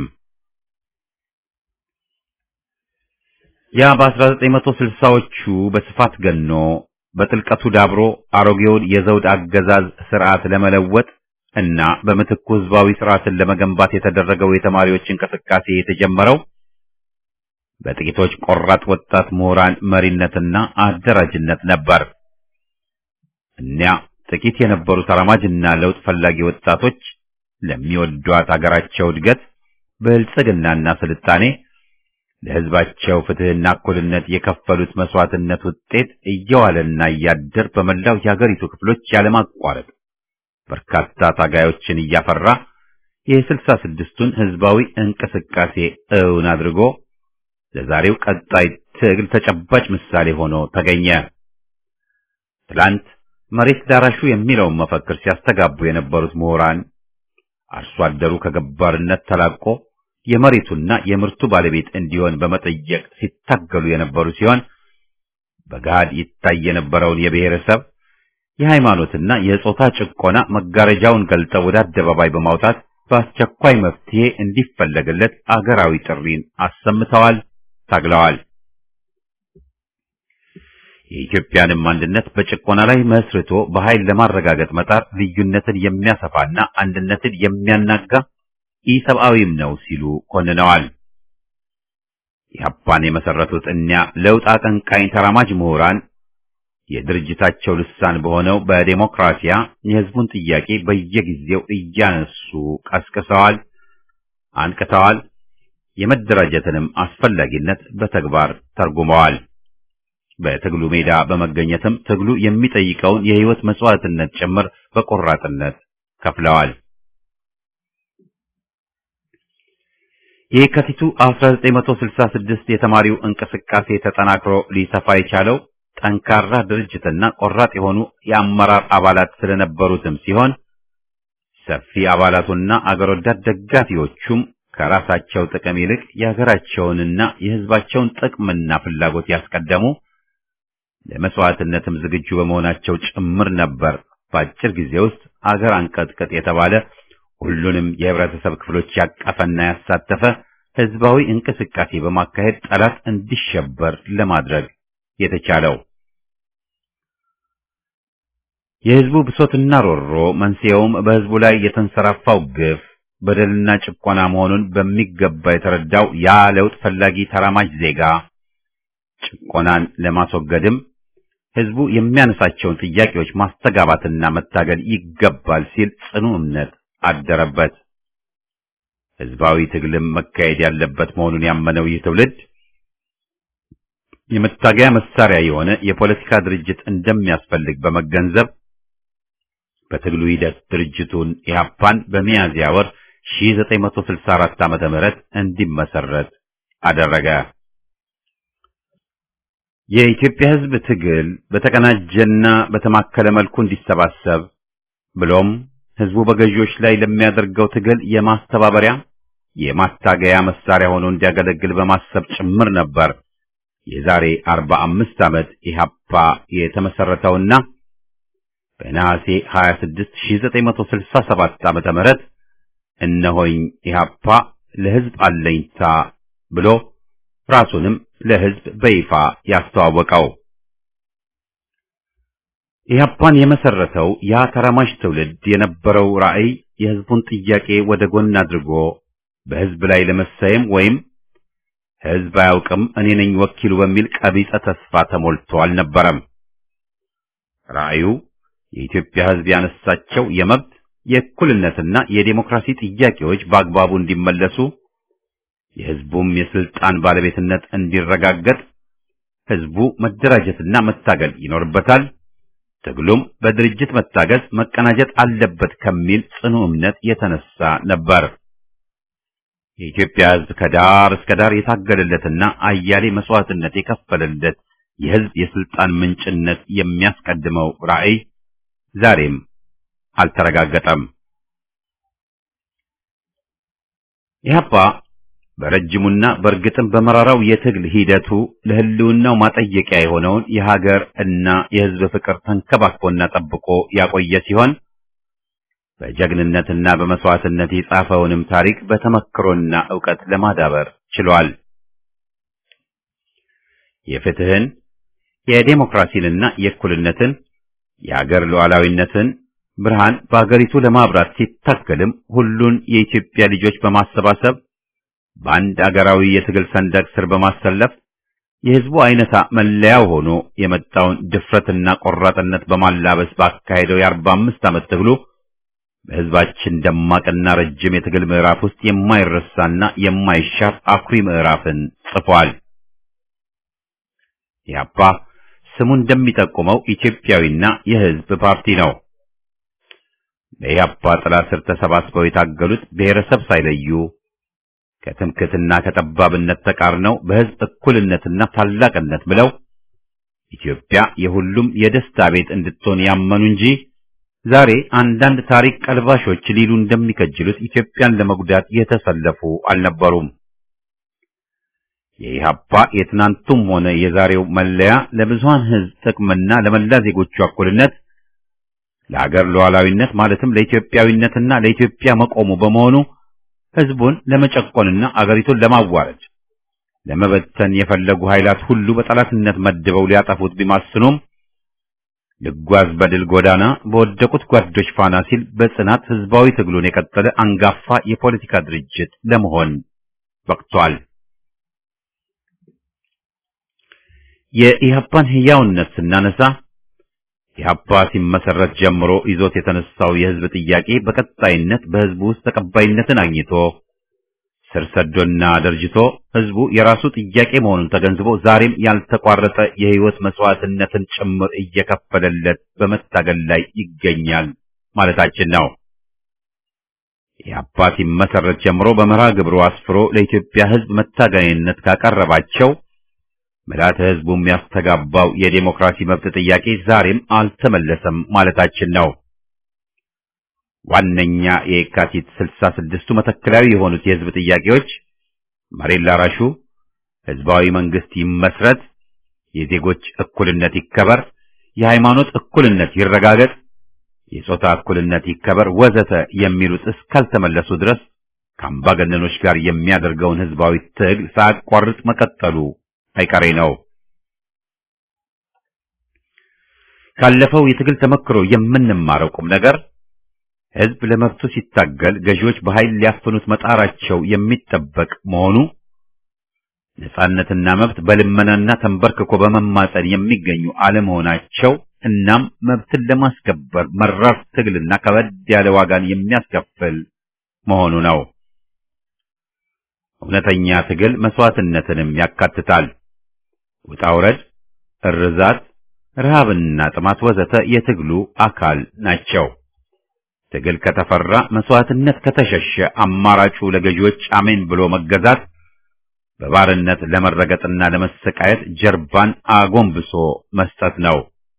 S1: ያ በ1960ዎቹ በስፋት ገኖ በጥልቀቱ ዳብሮ አሮጌውን የዘውድ አገዛዝ ስርዓት ለመለወጥ እና በምትኩ ህዝባዊ ስርዓትን ለመገንባት የተደረገው የተማሪዎች እንቅስቃሴ የተጀመረው በጥቂቶች ቆራጥ ወጣት ምሁራን መሪነትና አደራጅነት ነበር። እኒያ ጥቂት የነበሩ ተራማጅና ለውጥ ፈላጊ ወጣቶች ለሚወዷት አገራቸው እድገት፣ ብልጽግናና ስልጣኔ ለህዝባቸው ፍትህና እኩልነት የከፈሉት መስዋዕትነት ውጤት እየዋለና እያደር በመላው የሀገሪቱ ክፍሎች ያለማቋረጥ በርካታ ታጋዮችን እያፈራ የስልሳ ስድስቱን ህዝባዊ እንቅስቃሴ እውን አድርጎ ለዛሬው ቀጣይ ትግል ተጨባጭ ምሳሌ ሆኖ ተገኘ። ትላንት መሬት ዳራሹ የሚለውን መፈክር ሲያስተጋቡ የነበሩት ምሁራን አርሶ አደሩ ከገባርነት ተላቆ የመሬቱና የምርቱ ባለቤት እንዲሆን በመጠየቅ ሲታገሉ የነበሩ ሲሆን በገሃድ ይታይ የነበረውን የብሔረሰብ የሃይማኖትና የጾታ ጭቆና መጋረጃውን ገልጠው ወደ አደባባይ በማውጣት በአስቸኳይ መፍትሄ እንዲፈለግለት አገራዊ ጥሪን አሰምተዋል፣ ታግለዋል። የኢትዮጵያንም አንድነት በጭቆና ላይ መስርቶ በኃይል ለማረጋገጥ መጣር ልዩነትን የሚያሰፋና አንድነትን የሚያናጋ ኢሰብአዊም ነው ሲሉ ኮንነዋል። ኢህአፓን የመሰረቱት እኒያ ለውጥ አቀንቃኝ ተራማጅ ምሁራን የድርጅታቸው ልሳን በሆነው በዴሞክራሲያ የህዝቡን ጥያቄ በየጊዜው እያነሱ ቀስቅሰዋል፣ አንቅተዋል። የመደራጀትንም አስፈላጊነት በተግባር ተርጉመዋል። በትግሉ ሜዳ በመገኘትም ትግሉ የሚጠይቀውን የህይወት መስዋዕትነት ጭምር በቆራጥነት ከፍለዋል። የካቲቱ 1966 የተማሪው እንቅስቃሴ ተጠናክሮ ሊሰፋ የቻለው ጠንካራ ድርጅትና ቆራጥ የሆኑ የአመራር አባላት ስለነበሩትም ሲሆን ሰፊ አባላቱና አገር ወዳድ ደጋፊዎቹም ከራሳቸው ጥቅም ይልቅ የሀገራቸውንና የሕዝባቸውን ጥቅምና ፍላጎት ያስቀደሙ ለመስዋዕትነትም ዝግጁ በመሆናቸው ጭምር ነበር። በአጭር ጊዜ ውስጥ አገር አንቀጥቅጥ የተባለ ሁሉንም የህብረተሰብ ክፍሎች ያቀፈና ያሳተፈ ህዝባዊ እንቅስቃሴ በማካሄድ ጠላት እንዲሸበር ለማድረግ የተቻለው። የህዝቡ ብሶትና ሮሮ መንስኤውም በህዝቡ ላይ የተንሰራፋው ግፍ በደልና ጭቆና መሆኑን በሚገባ የተረዳው ያ ለውጥ ፈላጊ ተራማጅ ዜጋ ጭቆናን ለማስወገድም ህዝቡ የሚያነሳቸውን ጥያቄዎች ማስተጋባትና መታገል ይገባል ሲል ጽኑ እምነት አደረበት። ህዝባዊ ትግልም መካሄድ ያለበት መሆኑን ያመነው ይህ ትውልድ የመታገያ መሳሪያ የሆነ የፖለቲካ ድርጅት እንደሚያስፈልግ በመገንዘብ በትግሉ ሂደት ድርጅቱን ኢህአፓን በሚያዝያ ወር 1964 ዓመተ ምህረት እንዲመሰረት አደረገ። የኢትዮጵያ ህዝብ ትግል በተቀናጀና በተማከለ መልኩ እንዲሰባሰብ ብሎም ህዝቡ በገዢዎች ላይ ለሚያደርገው ትግል የማስተባበሪያ የማታገያ መሳሪያ ሆኖ እንዲያገለግል በማሰብ ጭምር ነበር የዛሬ 45 ዓመት ኢህአፓ የተመሰረተውና በነሐሴ 26 1967 ዓመተ ምህረት እነሆኝ ኢህአፓ ለህዝብ አለኝታ ብሎ ራሱንም ለህዝብ በይፋ ያስተዋወቀው። ኢህአፓን የመሰረተው ያ ተራማጅ ትውልድ የነበረው ራዕይ የህዝቡን ጥያቄ ወደ ጎን አድርጎ በህዝብ ላይ ለመሳየም ወይም ህዝብ አያውቅም እኔ ነኝ ወኪሉ በሚል ቀቢጸ ተስፋ ተሞልቶ አልነበረም። ራዕዩ የኢትዮጵያ ህዝብ ያነሳቸው የመብት የእኩልነትና የዴሞክራሲ ጥያቄዎች በአግባቡ እንዲመለሱ የህዝቡም የስልጣን ባለቤትነት እንዲረጋገጥ ህዝቡ መደራጀትና መታገል ይኖርበታል። ትግሉም በድርጅት መታገዝ መቀናጀት አለበት ከሚል ጽኑ እምነት የተነሳ ነበር። የኢትዮጵያ ህዝብ ከዳር እስከ ዳር የታገለለትና አያሌ መስዋዕትነት የከፈለለት የህዝብ የስልጣን ምንጭነት የሚያስቀድመው ራዕይ ዛሬም አልተረጋገጠም። ኢህአፓ በረጅሙና በእርግጥም በመራራው የትግል ሂደቱ ለህልውናው ማጠየቂያ የሆነውን የሀገር እና የህዝብ ፍቅር ተንከባክቦና ጠብቆ ያቆየ ሲሆን በጀግንነትና በመስዋዕትነት የጻፈውንም ታሪክ በተመክሮና ዕውቀት ለማዳበር ችሏል። የፍትህን፣ የዴሞክራሲንና የእኩልነትን የአገር ሉዓላዊነትን ብርሃን በአገሪቱ ለማብራት ሲታገልም ሁሉን የኢትዮጵያ ልጆች በማሰባሰብ በአንድ አገራዊ የትግል ሰንደቅ ስር በማሰለፍ የህዝቡ አይነታ መለያው ሆኖ የመጣውን ድፍረትና ቆራጥነት በማላበስ ባካሄደው የአርባ አምስት ዓመት ትግሉ በህዝባችን ደማቅና ረጅም የትግል ምዕራፍ ውስጥ የማይረሳና የማይሻር አኩሪ ምዕራፍን ጽፏል። ኢህአፓ ስሙ እንደሚጠቁመው ኢትዮጵያዊና የህዝብ ፓርቲ ነው። በኢህአፓ ጥላ ስር ተሰባስበው የታገሉት ብሔረሰብ ሳይለዩ ከትምክትና ከጠባብነት ተቃርነው በህዝብ እኩልነትና ታላቅነት ብለው ኢትዮጵያ የሁሉም የደስታ ቤት እንድትሆን ያመኑ እንጂ ዛሬ አንዳንድ ታሪክ ቀልባሾች ሊሉ እንደሚከጅሉት ኢትዮጵያን ለመጉዳት የተሰለፉ አልነበሩም። የኢህአፓ የትናንቱም ሆነ የዛሬው መለያ ለብዙሃን ህዝብ ጥቅምና ለመላ ዜጎቹ እኩልነት ለሀገር ሉዓላዊነት ማለትም ለኢትዮጵያዊነትና ለኢትዮጵያ መቆሙ በመሆኑ ህዝቡን ለመጨቆንና አገሪቱን ለማዋረድ ለመበተን የፈለጉ ኃይላት ሁሉ በጠላትነት መድበው ሊያጠፉት ቢማስኑም ልጓዝ በድል ጎዳና በወደቁት ጓዶች ፋና ሲል በጽናት ህዝባዊ ትግሉን የቀጠለ አንጋፋ የፖለቲካ ድርጅት ለመሆን በቅቷል። የኢህአፓን ህያውነት ስናነሳ ኢህአፓ ሲመሰረት ጀምሮ ይዞት የተነሳው የህዝብ ጥያቄ በቀጣይነት በህዝቡ ውስጥ ተቀባይነትን አግኝቶ ስር ሰዶና ደርጅቶ ህዝቡ የራሱ ጥያቄ መሆኑን ተገንዝቦ ዛሬም ያልተቋረጠ የህይወት መስዋዕትነትን ጭምር እየከፈለለት በመታገል ላይ ይገኛል ማለታችን ነው። የአባት ይመሰረት ጀምሮ በመርሃ ግብሩ አስፍሮ ለኢትዮጵያ ሕዝብ መታገያነት ካቀረባቸው ምልዓተ ሕዝቡ የሚያስተጋባው የዴሞክራሲ መብት ጥያቄ ዛሬም አልተመለሰም ማለታችን ነው። ዋነኛ የየካቲት ስልሳ ስድስቱ መተከላዊ የሆኑት የሕዝብ ጥያቄዎች መሬት ላራሹ፣ ሕዝባዊ መንግስት ይመስረት፣ የዜጎች እኩልነት ይከበር፣ የሃይማኖት እኩልነት ይረጋገጥ፣ የጾታ እኩልነት ይከበር ወዘተ የሚሉት እስካልተመለሱ ድረስ ከአምባገነኖች ጋር የሚያደርገውን ሕዝባዊ ትግል ሳያቋርጥ መቀጠሉ አይቀሬ ነው። ካለፈው የትግል ተመክሮ የምንማረው ቁም ነገር ሕዝብ ለመብቱ ሲታገል ገዢዎች በኃይል ሊያፍኑት መጣራቸው የሚጠበቅ መሆኑ ነጻነትና መብት በልመናና ተንበርክኮ በመማጸን የሚገኙ አለመሆናቸው እናም መብትን ለማስከበር መራር ትግልና ከበድ ያለ ዋጋን የሚያስከፍል መሆኑ ነው። እውነተኛ ትግል መስዋዕትነትንም ያካትታል። ውጣ ውረድ፣ እርዛት፣ ረሃብና ጥማት ወዘተ የትግሉ አካል ናቸው። ትግል ከተፈራ መስዋዕትነት ከተሸሸ አማራጩ ለገዢዎች አሜን ብሎ መገዛት በባርነት ለመረገጥና ለመሰቃየት ጀርባን አጎንብሶ መስጠት ነው።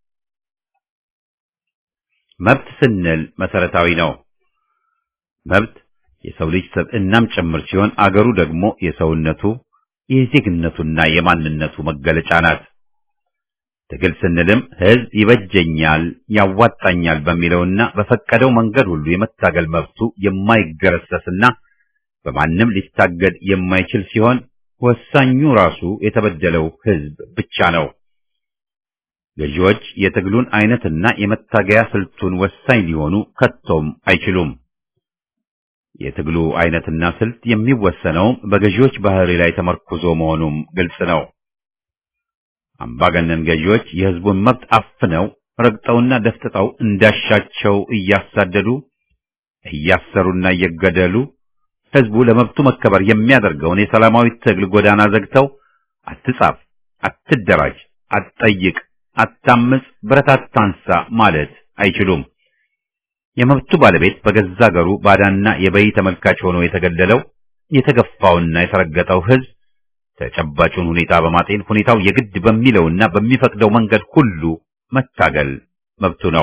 S1: መብት ስንል መሰረታዊ ነው። መብት የሰው ልጅ ሰብዕናም ጭምር ሲሆን አገሩ ደግሞ የሰውነቱ የዜግነቱና የማንነቱ መገለጫ ናት። ትግል ስንልም ሕዝብ ይበጀኛል፣ ያዋጣኛል በሚለውና በፈቀደው መንገድ ሁሉ የመታገል መብቱ የማይገረሰስና በማንም ሊታገድ የማይችል ሲሆን ወሳኙ ራሱ የተበደለው ሕዝብ ብቻ ነው። ገዢዎች የትግሉን አይነትና የመታገያ ስልቱን ወሳኝ ሊሆኑ ከቶም አይችሉም። የትግሉ አይነትና ስልት የሚወሰነውም በገዢዎች ባህሪ ላይ ተመርኩዞ መሆኑም ግልጽ ነው። አምባገነን ገዢዎች የሕዝቡን መብት አፍነው ረግጠውና ደፍጥጠው እንዳሻቸው እያሳደዱ እያሰሩና እየገደሉ ሕዝቡ ለመብቱ መከበር የሚያደርገውን የሰላማዊ ትግል ጎዳና ዘግተው አትጻፍ፣ አትደራጅ፣ አትጠይቅ፣ አታምጽ፣ ብረት አታንሳ ማለት አይችሉም። የመብቱ ባለቤት በገዛ አገሩ ባዳና የበይ ተመልካች ሆኖ የተገደለው የተገፋውና የተረገጠው ሕዝብ ተጨባጩን ሁኔታ በማጤን ሁኔታው የግድ በሚለውና በሚፈቅደው መንገድ ሁሉ መታገል መብቱ ነው።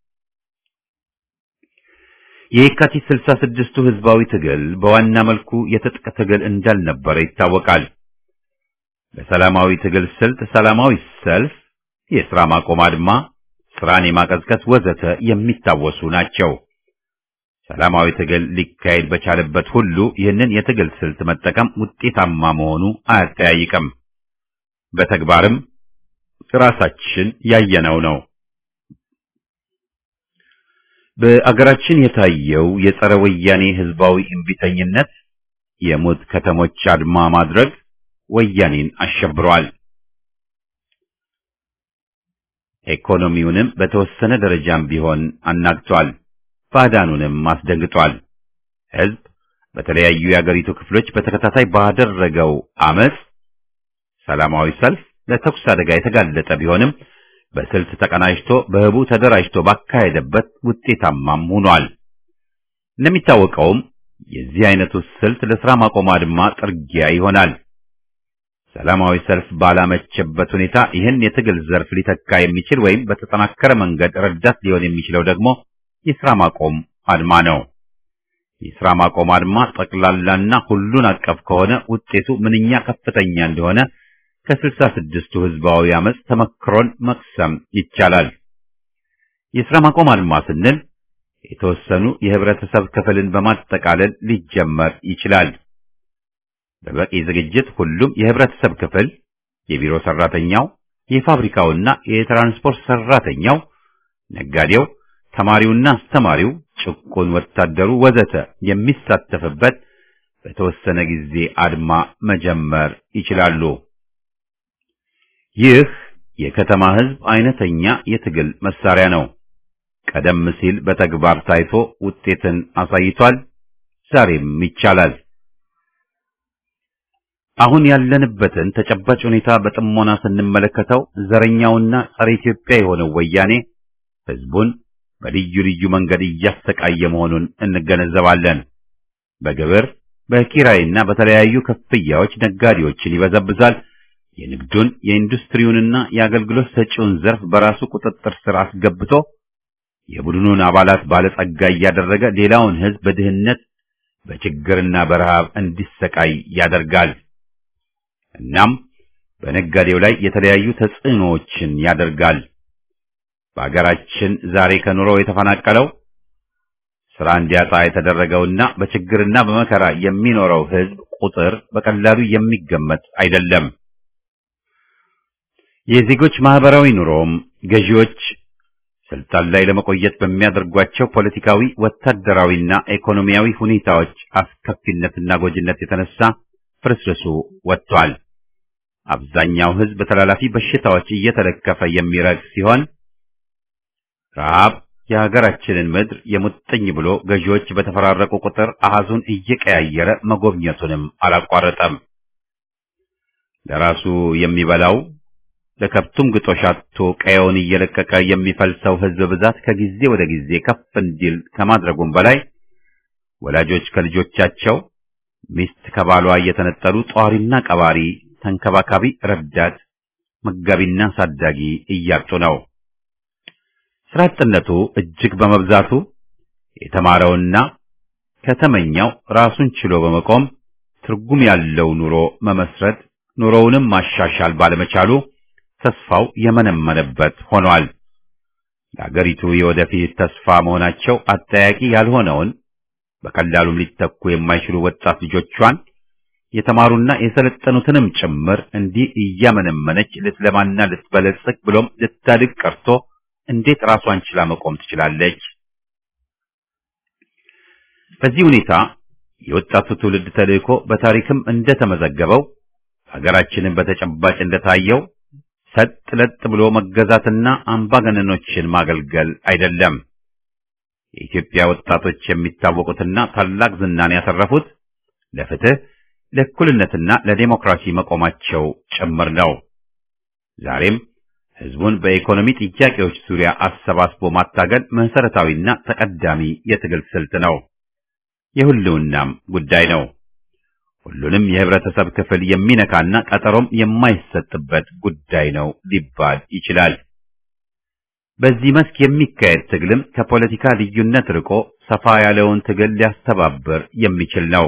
S1: የየካቲት ስልሳ ስድስቱ ህዝባዊ ትግል በዋና መልኩ የትጥቅ ትግል እንዳልነበረ ይታወቃል። በሰላማዊ ትግል ስልት ሰላማዊ ሰልፍ፣ የሥራ ማቆም አድማ፣ ስራን የማቀዝቀዝ ወዘተ የሚታወሱ ናቸው። ሰላማዊ ትግል ሊካሄድ በቻለበት ሁሉ ይህንን የትግል ስልት መጠቀም ውጤታማ መሆኑ አያጠያይቅም። በተግባርም ራሳችን ያየነው ነው። በአገራችን የታየው የጸረ ወያኔ ህዝባዊ እምቢተኝነት የሞት ከተሞች አድማ ማድረግ ወያኔን አሸብሯል። ኢኮኖሚውንም በተወሰነ ደረጃም ቢሆን አናግቷል። ባዕዳኑንም አስደንግጧል። ህዝብ በተለያዩ የአገሪቱ ክፍሎች በተከታታይ ባደረገው አመጽ፣ ሰላማዊ ሰልፍ ለተኩስ አደጋ የተጋለጠ ቢሆንም በስልት ተቀናጅቶ በህቡ ተደራጅቶ ባካሄደበት ውጤታማም ሆኗል። እንደሚታወቀውም የዚህ አይነቱ ስልት ለሥራ ማቆም አድማ ጥርጊያ ይሆናል። ሰላማዊ ሰልፍ ባላመቸበት ሁኔታ ይህን የትግል ዘርፍ ሊተካ የሚችል ወይም በተጠናከረ መንገድ ረዳት ሊሆን የሚችለው ደግሞ የሥራ ማቆም አድማ ነው። የሥራ ማቆም አድማ ጠቅላላና ሁሉን አቀፍ ከሆነ ውጤቱ ምንኛ ከፍተኛ እንደሆነ ከስልሳ ስድስቱ ህዝባዊ አመጽ ተመክሮን መቅሰም ይቻላል። የሥራ ማቆም አድማ ስንል የተወሰኑ የህብረተሰብ ክፍልን በማጠቃለል ሊጀመር ይችላል። በበቂ ዝግጅት ሁሉም የህብረተሰብ ክፍል የቢሮ ሰራተኛው፣ የፋብሪካውና የትራንስፖርት ሰራተኛው፣ ነጋዴው፣ ተማሪውና አስተማሪው፣ ጭቁን ወታደሩ ወዘተ የሚሳተፍበት በተወሰነ ጊዜ አድማ መጀመር ይችላሉ። ይህ የከተማ ህዝብ አይነተኛ የትግል መሳሪያ ነው። ቀደም ሲል በተግባር ታይቶ ውጤትን አሳይቷል። ዛሬም ይቻላል። አሁን ያለንበትን ተጨባጭ ሁኔታ በጥሞና ስንመለከተው ዘረኛውና ጸረ ኢትዮጵያ የሆነው ወያኔ ህዝቡን በልዩ ልዩ መንገድ እያሰቃየ መሆኑን እንገነዘባለን። በግብር በኪራይና በተለያዩ ክፍያዎች ነጋዴዎችን ይበዘብዛል። የንግዱን የኢንዱስትሪውንና የአገልግሎት ሰጪውን ዘርፍ በራሱ ቁጥጥር ስር አስገብቶ የቡድኑን አባላት ባለጸጋ እያደረገ ሌላውን ሕዝብ በድህነት በችግርና በረሃብ እንዲሰቃይ ያደርጋል። እናም በነጋዴው ላይ የተለያዩ ተጽዕኖዎችን ያደርጋል። በአገራችን ዛሬ ከኑሮው የተፈናቀለው ስራ እንዲያጣ የተደረገውና በችግርና በመከራ የሚኖረው ሕዝብ ቁጥር በቀላሉ የሚገመት አይደለም። የዜጎች ማህበራዊ ኑሮም ገዢዎች ስልጣን ላይ ለመቆየት በሚያደርጓቸው ፖለቲካዊ፣ ወታደራዊና ኢኮኖሚያዊ ሁኔታዎች አስከፊነትና ጎጂነት የተነሳ ፍርስርሱ ወጥቷል። አብዛኛው ሕዝብ ተላላፊ በሽታዎች እየተለከፈ የሚረግፍ ሲሆን ረሃብ የሀገራችንን ምድር የሙጥኝ ብሎ ገዢዎች በተፈራረቁ ቁጥር አሃዙን እየቀያየረ መጎብኘቱንም አላቋረጠም። ለራሱ የሚበላው ለከብቱም ግጦሽ አጥቶ ቀየውን እየለቀቀ የሚፈልሰው ሕዝብ ብዛት ከጊዜ ወደ ጊዜ ከፍ እንዲል ከማድረጉም በላይ ወላጆች ከልጆቻቸው፣ ሚስት ከባሏ እየተነጠሉ ጧሪና ቀባሪ፣ ተንከባካቢ፣ ረዳት፣ መጋቢና ሳዳጊ እያጡ ነው። ስራ አጥነቱ እጅግ በመብዛቱ የተማረውና ከተመኛው ራሱን ችሎ በመቆም ትርጉም ያለው ኑሮ መመስረት ኑሮውንም ማሻሻል ባለመቻሉ ተስፋው የመነመነበት ሆኗል። ለአገሪቱ የወደፊት ተስፋ መሆናቸው አጠያቂ ያልሆነውን በቀላሉም ሊተኩ የማይችሉ ወጣት ልጆቿን የተማሩና የሰለጠኑትንም ጭምር እንዲህ እያመነመነች ልትለማና ልትበለጽግ ብሎም ልታድግ ቀርቶ እንዴት ራሷን ችላ መቆም ትችላለች? በዚህ ሁኔታ የወጣቱ ትውልድ ተልእኮ በታሪክም እንደተመዘገበው ሀገራችንን በተጨባጭ እንደታየው ሰጥ ለጥ ብሎ መገዛትና አምባገነኖችን ማገልገል አይደለም። የኢትዮጵያ ወጣቶች የሚታወቁትና ታላቅ ዝናን ያተረፉት ለፍትህ፣ ለእኩልነትና ለዴሞክራሲ መቆማቸው ጭምር ነው። ዛሬም ህዝቡን በኢኮኖሚ ጥያቄዎች ዙሪያ አሰባስቦ ማታገል መሰረታዊና ተቀዳሚ የትግል ስልት ነው። የሁሉናም ጉዳይ ነው። ሁሉንም የህብረተሰብ ክፍል የሚነካና ቀጠሮም የማይሰጥበት ጉዳይ ነው ሊባል ይችላል። በዚህ መስክ የሚካሄድ ትግልም ከፖለቲካ ልዩነት ርቆ ሰፋ ያለውን ትግል ሊያስተባብር የሚችል ነው።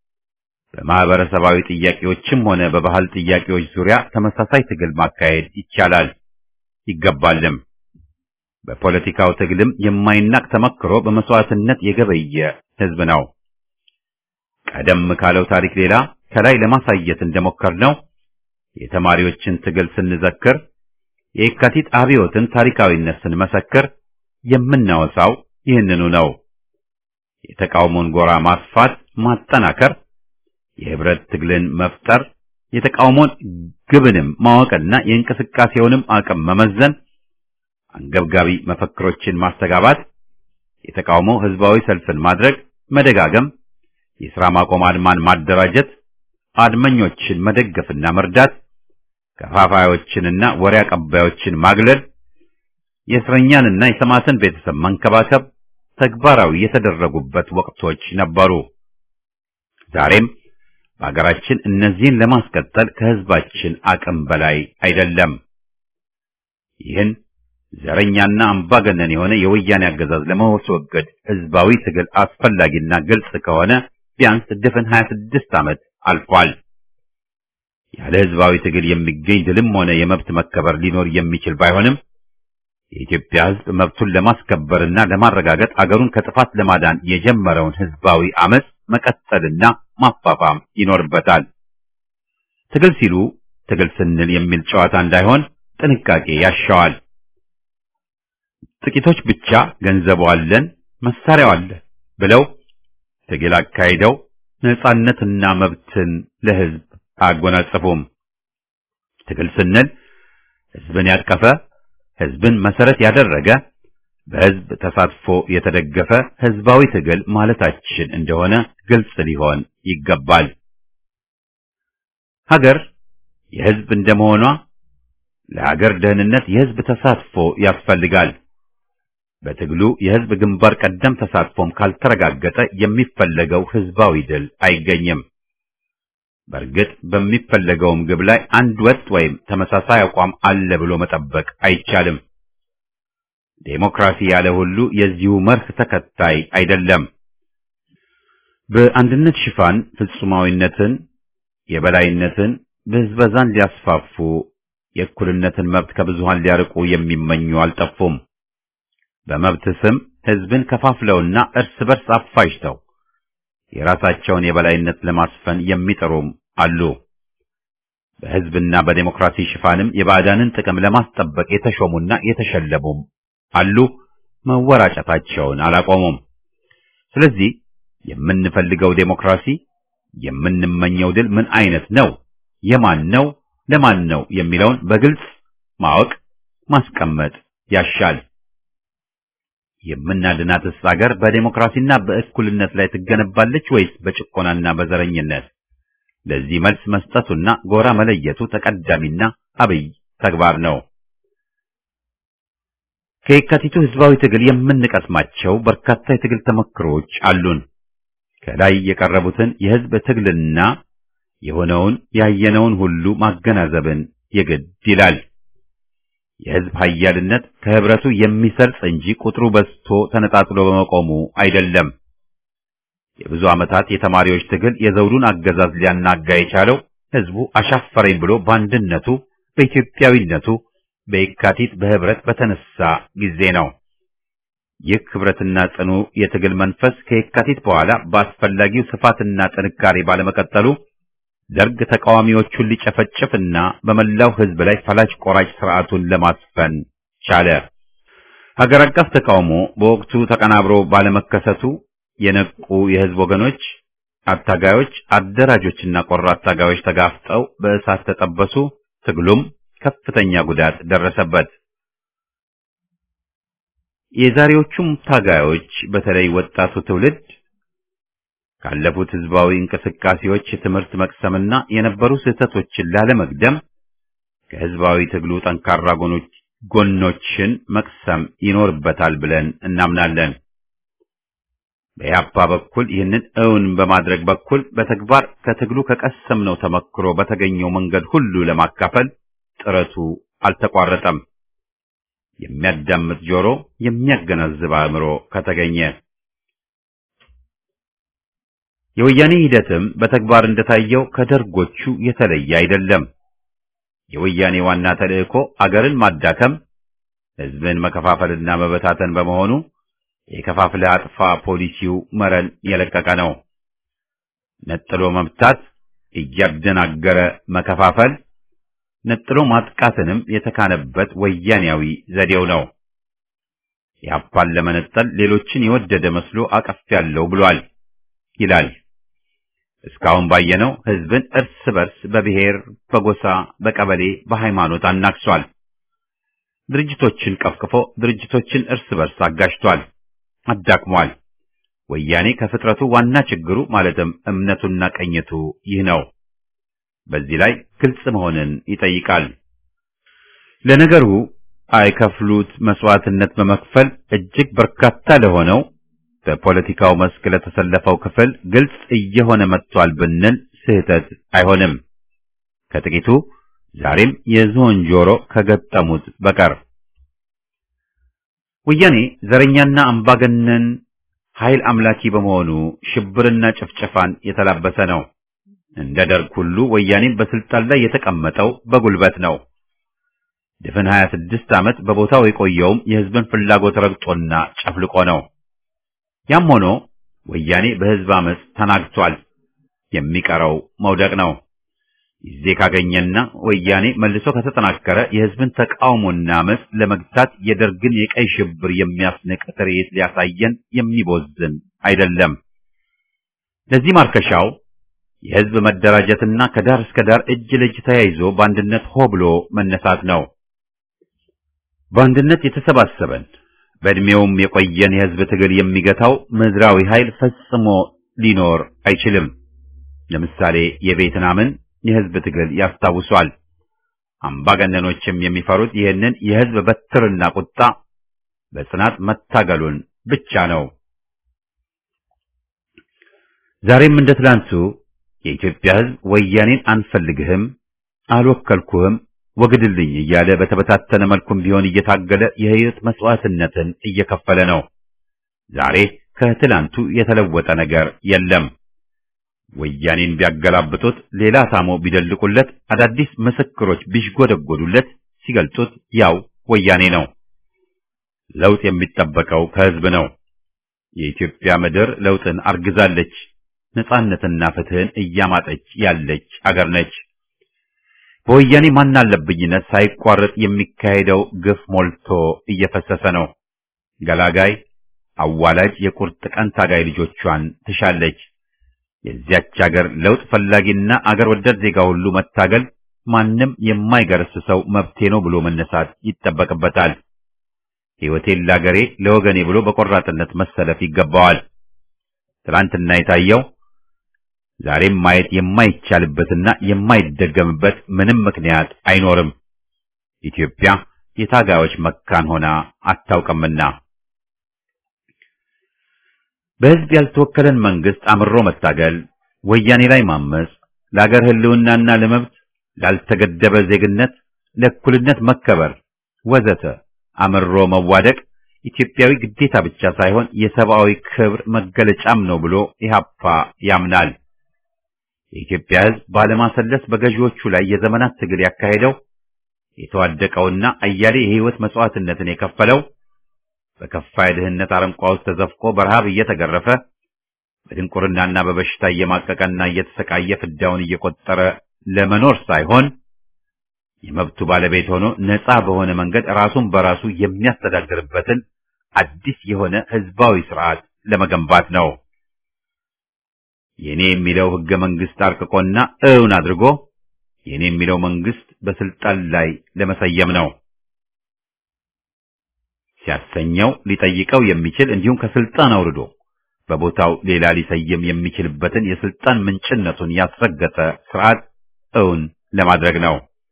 S1: በማህበረሰባዊ ጥያቄዎችም ሆነ በባህል ጥያቄዎች ዙሪያ ተመሳሳይ ትግል ማካሄድ ይቻላል ይገባልም። በፖለቲካው ትግልም የማይናቅ ተመክሮ በመስዋዕትነት የገበየ ህዝብ ነው። ቀደም ካለው ታሪክ ሌላ ከላይ ለማሳየት እንደሞከርነው የተማሪዎችን ትግል ስንዘክር፣ የየካቲት አብዮትን ታሪካዊነት ስንመሰክር የምናወሳው ይህንኑ ነው። የተቃውሞን ጎራ ማስፋት፣ ማጠናከር፣ የህብረት ትግልን መፍጠር፣ የተቃውሞን ግብንም ማወቅና የእንቅስቃሴውንም አቅም መመዘን፣ አንገብጋቢ መፈክሮችን ማስተጋባት፣ የተቃውሞ ህዝባዊ ሰልፍን ማድረግ፣ መደጋገም የሥራ ማቆም አድማን ማደራጀት፣ አድመኞችን መደገፍና መርዳት፣ ከፋፋዮችንና ወሬ አቀባዮችን ማግለል፣ የእስረኛንና የሰማዕትን ቤተሰብ መንከባከብ ተግባራዊ የተደረጉበት ወቅቶች ነበሩ። ዛሬም በአገራችን እነዚህን ለማስቀጠል ከህዝባችን አቅም በላይ አይደለም። ይህን ዘረኛና አምባገነን የሆነ የወያኔ አገዛዝ ለማስወገድ ህዝባዊ ትግል አስፈላጊና ግልጽ ከሆነ ቢያንስ ድፍን 26 ዓመት አልፏል። ያለ ህዝባዊ ትግል የሚገኝ ድልም ሆነ የመብት መከበር ሊኖር የሚችል ባይሆንም የኢትዮጵያ ህዝብ መብቱን ለማስከበርና ለማረጋገጥ አገሩን ከጥፋት ለማዳን የጀመረውን ህዝባዊ አመጽ መቀጠልና ማፋፋም ይኖርበታል። ትግል ሲሉ ትግል ስንል የሚል ጨዋታ እንዳይሆን ጥንቃቄ ያሻዋል። ጥቂቶች ብቻ ገንዘቡ አለን፣ መሳሪያው አለን ብለው ትግል አካሂደው ነጻነትና መብትን ለህዝብ አያጎናጽፉም። ትግል ስንል ህዝብን ያቀፈ ህዝብን መሰረት ያደረገ በህዝብ ተሳትፎ የተደገፈ ህዝባዊ ትግል ማለታችን እንደሆነ ግልጽ ሊሆን ይገባል። ሀገር የህዝብ እንደመሆኗ ለሀገር ደህንነት የህዝብ ተሳትፎ ያስፈልጋል። በትግሉ የህዝብ ግንባር ቀደም ተሳትፎም ካልተረጋገጠ የሚፈለገው ህዝባዊ ድል አይገኝም። በእርግጥ በሚፈለገውም ግብ ላይ አንድ ወጥ ወይም ተመሳሳይ አቋም አለ ብሎ መጠበቅ አይቻልም። ዴሞክራሲ ያለ ሁሉ የዚሁ መርህ ተከታይ አይደለም። በአንድነት ሽፋን ፍጹማዊነትን፣ የበላይነትን፣ ብዝበዛን ሊያስፋፉ የእኩልነትን መብት ከብዙሃን ሊያርቁ የሚመኙ አልጠፉም። በመብት ስም ህዝብን ከፋፍለውና እርስ በርስ አፋጅተው የራሳቸውን የበላይነት ለማስፈን የሚጥሩም አሉ። በህዝብና በዴሞክራሲ ሽፋንም የባዕዳንን ጥቅም ለማስጠበቅ የተሾሙና የተሸለሙም አሉ። መወራጨታቸውን አላቆሙም። ስለዚህ የምንፈልገው ዴሞክራሲ፣ የምንመኘው ድል ምን አይነት ነው፣ የማን ነው፣ ለማን ነው የሚለውን በግልጽ ማወቅ ማስቀመጥ ያሻል። የምናድናትስ አገር በዴሞክራሲና በእኩልነት ላይ ትገነባለች ወይስ በጭቆናና በዘረኝነት? ለዚህ መልስ መስጠቱና ጎራ መለየቱ ተቀዳሚና አብይ ተግባር ነው። ከየካቲቱ ህዝባዊ ትግል የምንቀስማቸው በርካታ የትግል ተመክሮች አሉን። ከላይ የቀረቡትን የህዝብ ትግልና የሆነውን ያየነውን ሁሉ ማገናዘብን የግድ ይላል። የህዝብ ኃያልነት ከህብረቱ የሚሰርጽ እንጂ ቁጥሩ በዝቶ ተነጣጥሎ በመቆሙ አይደለም። የብዙ ዓመታት የተማሪዎች ትግል የዘውዱን አገዛዝ ሊያናጋ የቻለው ህዝቡ አሻፈረኝ ብሎ በአንድነቱ በኢትዮጵያዊነቱ በየካቲት በህብረት በተነሳ ጊዜ ነው። ይህ ህብረትና ጽኑ የትግል መንፈስ ከየካቲት በኋላ በአስፈላጊው ስፋትና ጥንካሬ ባለመቀጠሉ ደርግ ተቃዋሚዎቹን ሊጨፈጭፍና በመላው ህዝብ ላይ ፈላጭ ቆራጭ ስርዓቱን ለማስፈን ቻለ። ሀገር አቀፍ ተቃውሞ በወቅቱ ተቀናብሮ ባለመከሰቱ የነቁ የህዝብ ወገኖች፣ አታጋዮች፣ አደራጆችና ቆራጥ ታጋዮች ተጋፍጠው በእሳት ተጠበሱ። ትግሉም ከፍተኛ ጉዳት ደረሰበት። የዛሬዎቹም ታጋዮች በተለይ ወጣቱ ትውልድ ካለፉት ህዝባዊ እንቅስቃሴዎች ትምህርት መቅሰምና የነበሩ ስህተቶችን ላለመግደም ከህዝባዊ ትግሉ ጠንካራ ጎኖች ጎኖችን መቅሰም ይኖርበታል ብለን እናምናለን። በያፓ በኩል ይህንን እውን በማድረግ በኩል በተግባር ከትግሉ ከቀሰምነው ተመክሮ በተገኘው መንገድ ሁሉ ለማካፈል ጥረቱ አልተቋረጠም። የሚያዳምጥ ጆሮ፣ የሚያገናዝብ አእምሮ ከተገኘ የወያኔ ሂደትም በተግባር እንደታየው ከደርጎቹ የተለየ አይደለም። የወያኔ ዋና ተልእኮ አገርን ማዳከም፣ ህዝብን መከፋፈልና መበታተን በመሆኑ የከፋፍለ አጥፋ ፖሊሲው መረን የለቀቀ ነው። ነጥሎ መምታት፣ እያደናገረ መከፋፈል፣ ነጥሎ ማጥቃትንም የተካነበት ወያኔያዊ ዘዴው ነው። ያፓን ለመነጠል ሌሎችን የወደደ መስሎ አቀፍ ያለው ብሏል ይላል። እስካሁን ባየነው ህዝብን እርስ በርስ በብሔር፣ በጎሳ፣ በቀበሌ፣ በሃይማኖት አናክሷል። ድርጅቶችን ቀፍቅፎ ድርጅቶችን እርስ በርስ አጋጭቷል፣ አዳክሟል። ወያኔ ከፍጥረቱ ዋና ችግሩ ማለትም እምነቱና ቀኝቱ ይህ ነው። በዚህ ላይ ግልጽ መሆንን ይጠይቃል። ለነገሩ አይከፍሉት መስዋዕትነት በመክፈል እጅግ በርካታ ለሆነው በፖለቲካው መስክ ለተሰለፈው ክፍል ግልጽ እየሆነ መጥቷል ብንል ስህተት አይሆንም። ከጥቂቱ ዛሬም የዝሆን ጆሮ ከገጠሙት በቀር ወያኔ ዘረኛና አምባገነን ኃይል አምላኪ በመሆኑ ሽብርና ጭፍጨፋን የተላበሰ ነው። እንደ ደርግ ሁሉ ወያኔም በስልጣን ላይ የተቀመጠው በጉልበት ነው። ድፍን 26 ዓመት በቦታው የቆየውም የህዝብን ፍላጎት ረግጦና ጨፍልቆ ነው። ያም ሆኖ ወያኔ በህዝብ አመፅ ተናግቷል። የሚቀረው መውደቅ ነው። ጊዜ ካገኘና ወያኔ መልሶ ከተጠናከረ የህዝብን ተቃውሞና አመፅ ለመግታት የደርግን የቀይ ሽብር የሚያስንቅ ትርኢት ሊያሳየን የሚቦዝን አይደለም። ለዚህ ማርከሻው የህዝብ መደራጀትና ከዳር እስከ ዳር እጅ ለእጅ ተያይዞ በአንድነት ሆ ብሎ መነሳት ነው። በአንድነት የተሰባሰበን በእድሜውም የቆየን የህዝብ ትግል የሚገታው ምድራዊ ኃይል ፈጽሞ ሊኖር አይችልም። ለምሳሌ የቬትናምን የህዝብ ትግል ያስታውሷል። አምባገነኖችም የሚፈሩት ይህንን የህዝብ በትርና ቁጣ በጽናት መታገሉን ብቻ ነው። ዛሬም እንደ ትላንቱ የኢትዮጵያ ሕዝብ ወያኔን አንፈልግህም፣ አልወከልኩህም፣ ወግድልኝ እያለ በተበታተነ መልኩም ቢሆን እየታገለ የሕይወት መስዋዕትነትን እየከፈለ ነው። ዛሬ ከትላንቱ የተለወጠ ነገር የለም። ወያኔን ቢያገላብጡት፣ ሌላ ታሞ ቢደልቁለት፣ አዳዲስ ምስክሮች ቢሽጎደጎዱለት፣ ሲገልጡት ያው ወያኔ ነው። ለውጥ የሚጠበቀው ከሕዝብ ነው። የኢትዮጵያ ምድር ለውጥን አርግዛለች። ነጻነትና ፍትህን እያማጠች ያለች አገር ነች። በወያኔ ማናለብኝነት ሳይቋረጥ የሚካሄደው ግፍ ሞልቶ እየፈሰሰ ነው። ገላጋይ አዋላጅ የቁርጥ ቀን ታጋይ ልጆቿን ትሻለች። የዚያች አገር ለውጥ ፈላጊና አገር ወዳድ ዜጋ ሁሉ መታገል ማንም የማይገረስሰው መብቴ ነው ብሎ መነሳት ይጠበቅበታል። ሕይወቴን ለአገሬ ለወገኔ ብሎ በቆራጥነት መሰለፍ ይገባዋል። ትላንትና የታየው ዛሬም ማየት የማይቻልበትና የማይደገምበት ምንም ምክንያት አይኖርም። ኢትዮጵያ የታጋዮች መካን ሆና አታውቅምና በሕዝብ ያልተወከለን መንግስት አምሮ መታገል፣ ወያኔ ላይ ማመጽ፣ ለአገር ሕልውናና ለመብት ላልተገደበ ዜግነት፣ ለእኩልነት መከበር ወዘተ አምሮ መዋደቅ ኢትዮጵያዊ ግዴታ ብቻ ሳይሆን የሰብአዊ ክብር መገለጫም ነው ብሎ ኢህአፓ ያምናል። የኢትዮጵያ ሕዝብ ባለማሰለስ በገዢዎቹ ላይ የዘመናት ትግል ያካሄደው የተዋደቀውና አያሌ የህይወት መስዋዕትነትን የከፈለው በከፋ የድህነት አረንቋ ውስጥ ተዘፍቆ በረሃብ እየተገረፈ በድንቁርናና በበሽታ እየማቀቀና እየተሰቃየ ፍዳውን እየቆጠረ ለመኖር ሳይሆን የመብቱ ባለቤት ሆኖ ነፃ በሆነ መንገድ ራሱን በራሱ የሚያስተዳድርበትን አዲስ የሆነ ህዝባዊ ስርዓት ለመገንባት ነው። የኔ የሚለው ህገ መንግስት አርቅቆና እውን አድርጎ የኔ የሚለው መንግስት በስልጣን ላይ ለመሰየም ነው። ሲያሰኘው ሊጠይቀው የሚችል እንዲሁም ከስልጣን አውርዶ በቦታው ሌላ ሊሰየም የሚችልበትን የስልጣን ምንጭነቱን ያስረገጠ ስርዓት እውን ለማድረግ ነው።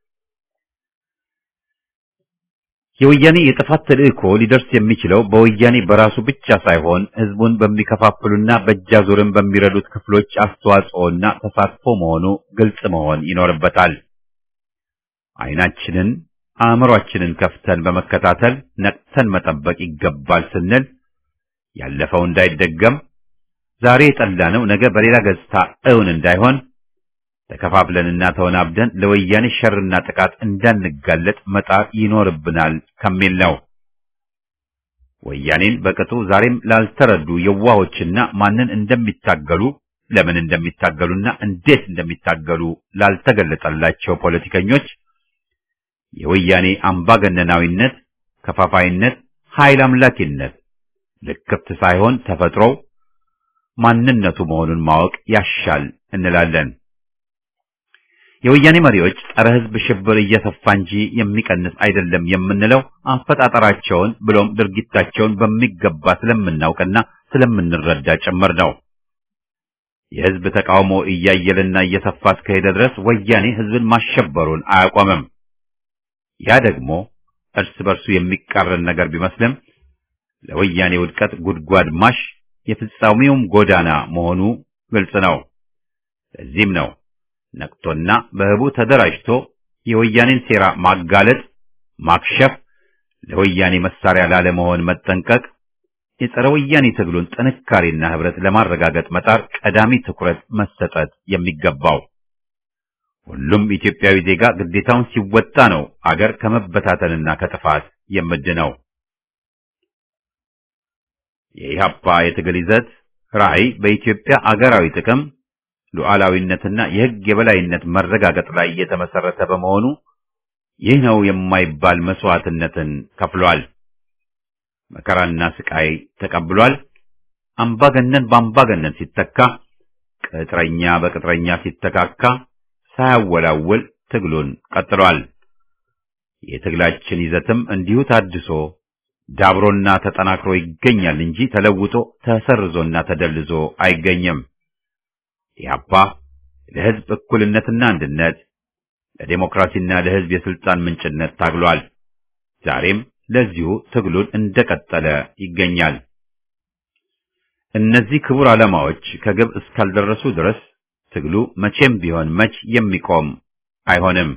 S1: የወያኔ የጥፋት ተልእኮ ሊደርስ የሚችለው በወያኔ በራሱ ብቻ ሳይሆን ህዝቡን በሚከፋፍሉና በእጃዙርን በሚረዱት ክፍሎች አስተዋጽኦና ተሳትፎ መሆኑ ግልጽ መሆን ይኖርበታል። አይናችንን አእምሯችንን ከፍተን በመከታተል ነቅተን መጠበቅ ይገባል ስንል ያለፈው እንዳይደገም ዛሬ የጠላነው ነገ በሌላ ገጽታ እውን እንዳይሆን ተከፋፍለንና ተወናብደን ለወያኔ ሸርና ጥቃት እንዳንጋለጥ መጣር ይኖርብናል ከሚል ነው። ወያኔን በቅጡ ዛሬም ላልተረዱ የዋሆችና ማንን እንደሚታገሉ ለምን እንደሚታገሉና እንዴት እንደሚታገሉ ላልተገለጠላቸው ፖለቲከኞች የወያኔ አምባገነናዊነት፣ ከፋፋይነት፣ ኃይል አምላኪነት ልክፍት ሳይሆን ተፈጥሮው ማንነቱ መሆኑን ማወቅ ያሻል እንላለን። የወያኔ መሪዎች ጸረ ሕዝብ ሽብር እየሰፋ እንጂ የሚቀንስ አይደለም የምንለው አፈጣጠራቸውን ብሎም ድርጊታቸውን በሚገባ ስለምናውቅና ስለምንረዳ ጭምር ነው። የሕዝብ ተቃውሞ እያየለና እየሰፋ እስከሄደ ድረስ ወያኔ ሕዝብን ማሸበሩን አያቆምም። ያ ደግሞ እርስ በርሱ የሚቃረን ነገር ቢመስልም ለወያኔ ውድቀት ጉድጓድ ማሽ የፍጻሜውም ጎዳና መሆኑ ግልጽ ነው። ለዚህም ነው ነቅቶና በህቡ ተደራጅቶ የወያኔን ሴራ ማጋለጥ፣ ማክሸፍ፣ ለወያኔ መሳሪያ ላለመሆን መጠንቀቅ፣ የጸረ ወያኔ ትግሉን ጥንካሬና ህብረት ለማረጋገጥ መጣር ቀዳሚ ትኩረት መሰጠት የሚገባው። ሁሉም ኢትዮጵያዊ ዜጋ ግዴታውን ሲወጣ ነው አገር ከመበታተንና ከጥፋት የምድነው። የኢህአፓ የትግል ይዘት ራዕይ በኢትዮጵያ አገራዊ ጥቅም ሉዓላዊነትና የህግ የበላይነት መረጋገጥ ላይ የተመሰረተ በመሆኑ ይህ ነው የማይባል መስዋዕትነትን ከፍሏል። መከራና ስቃይ ተቀብሏል። አምባገነን በአምባገነን ሲተካ፣ ቅጥረኛ በቅጥረኛ ሲተካካ ሳያወላውል ትግሉን ቀጥሏል። የትግላችን ይዘትም እንዲሁ ታድሶ ዳብሮና ተጠናክሮ ይገኛል እንጂ ተለውጦ ተሰርዞና ተደልዞ አይገኝም። ኢህአፓ ለህዝብ እኩልነትና አንድነት፣ ለዴሞክራሲና ለህዝብ የስልጣን ምንጭነት ታግሏል። ዛሬም ለዚሁ ትግሉን እንደቀጠለ ይገኛል። እነዚህ ክቡር ዓላማዎች ከግብ እስካልደረሱ ድረስ ትግሉ መቼም ቢሆን መች የሚቆም አይሆንም።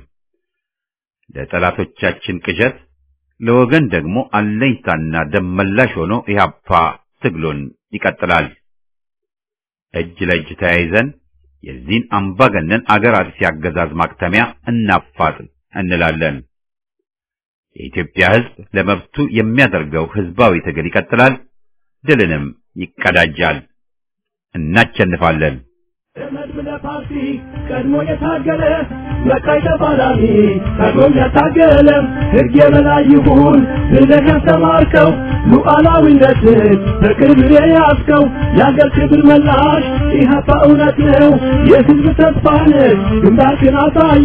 S1: ለጠላቶቻችን ቅዠት፣ ለወገን ደግሞ አለኝታና ደመላሽ ሆኖ ኢህአፓ ትግሉን ይቀጥላል። እጅ ለእጅ ተያይዘን የዚህን አምባገነን አገር አጥፊ አገዛዝ ማክተሚያ እናፋጥን እንላለን። የኢትዮጵያ ሕዝብ ለመብቱ የሚያደርገው ሕዝባዊ ትግል ይቀጥላል፣ ድልንም ይቀዳጃል። እናቸንፋለን።
S2: መድብለ ፓርቲ ቀድሞ የታገለ መቃይ ተፋላሚ ቀድሞም ያታገለ ሕግ የበላይ ይሁን ብለህ ያስተማርከው ሉዓላዊነትን በክብር የያዝከው የአገር ክብር መላሽ ኢህአፓ እውነት ነው የሕዝብ ተስፋ ነህ ግንባርክን አሳየ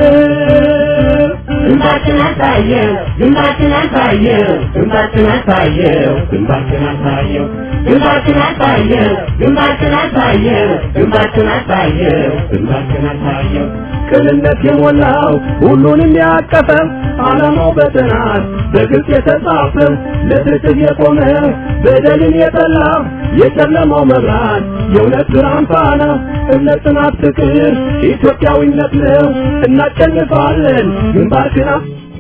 S2: ግንባርክን አሳየው ግንባርክን አሳየው ግንባርክን አሳየው ግንባርክን አሳየው ግንባርክን አሳየው ግንባርክን አሳየው ግንባርክን አሳየው ግንባርክን አሳየው ቅንነት የሞላው ሁሉንም ያቀፈ ዓላማው በጥናት በግልጽ የተጻፈ ለፍትህ የቆመ በደልን የጠላ የጨለማው መብራት የእውነት ብርሃን ፋና እምነት፣ ጽናት፣ ፍቅር ኢትዮጵያዊነት ነው። እናሸንፋለን። ግንባርክን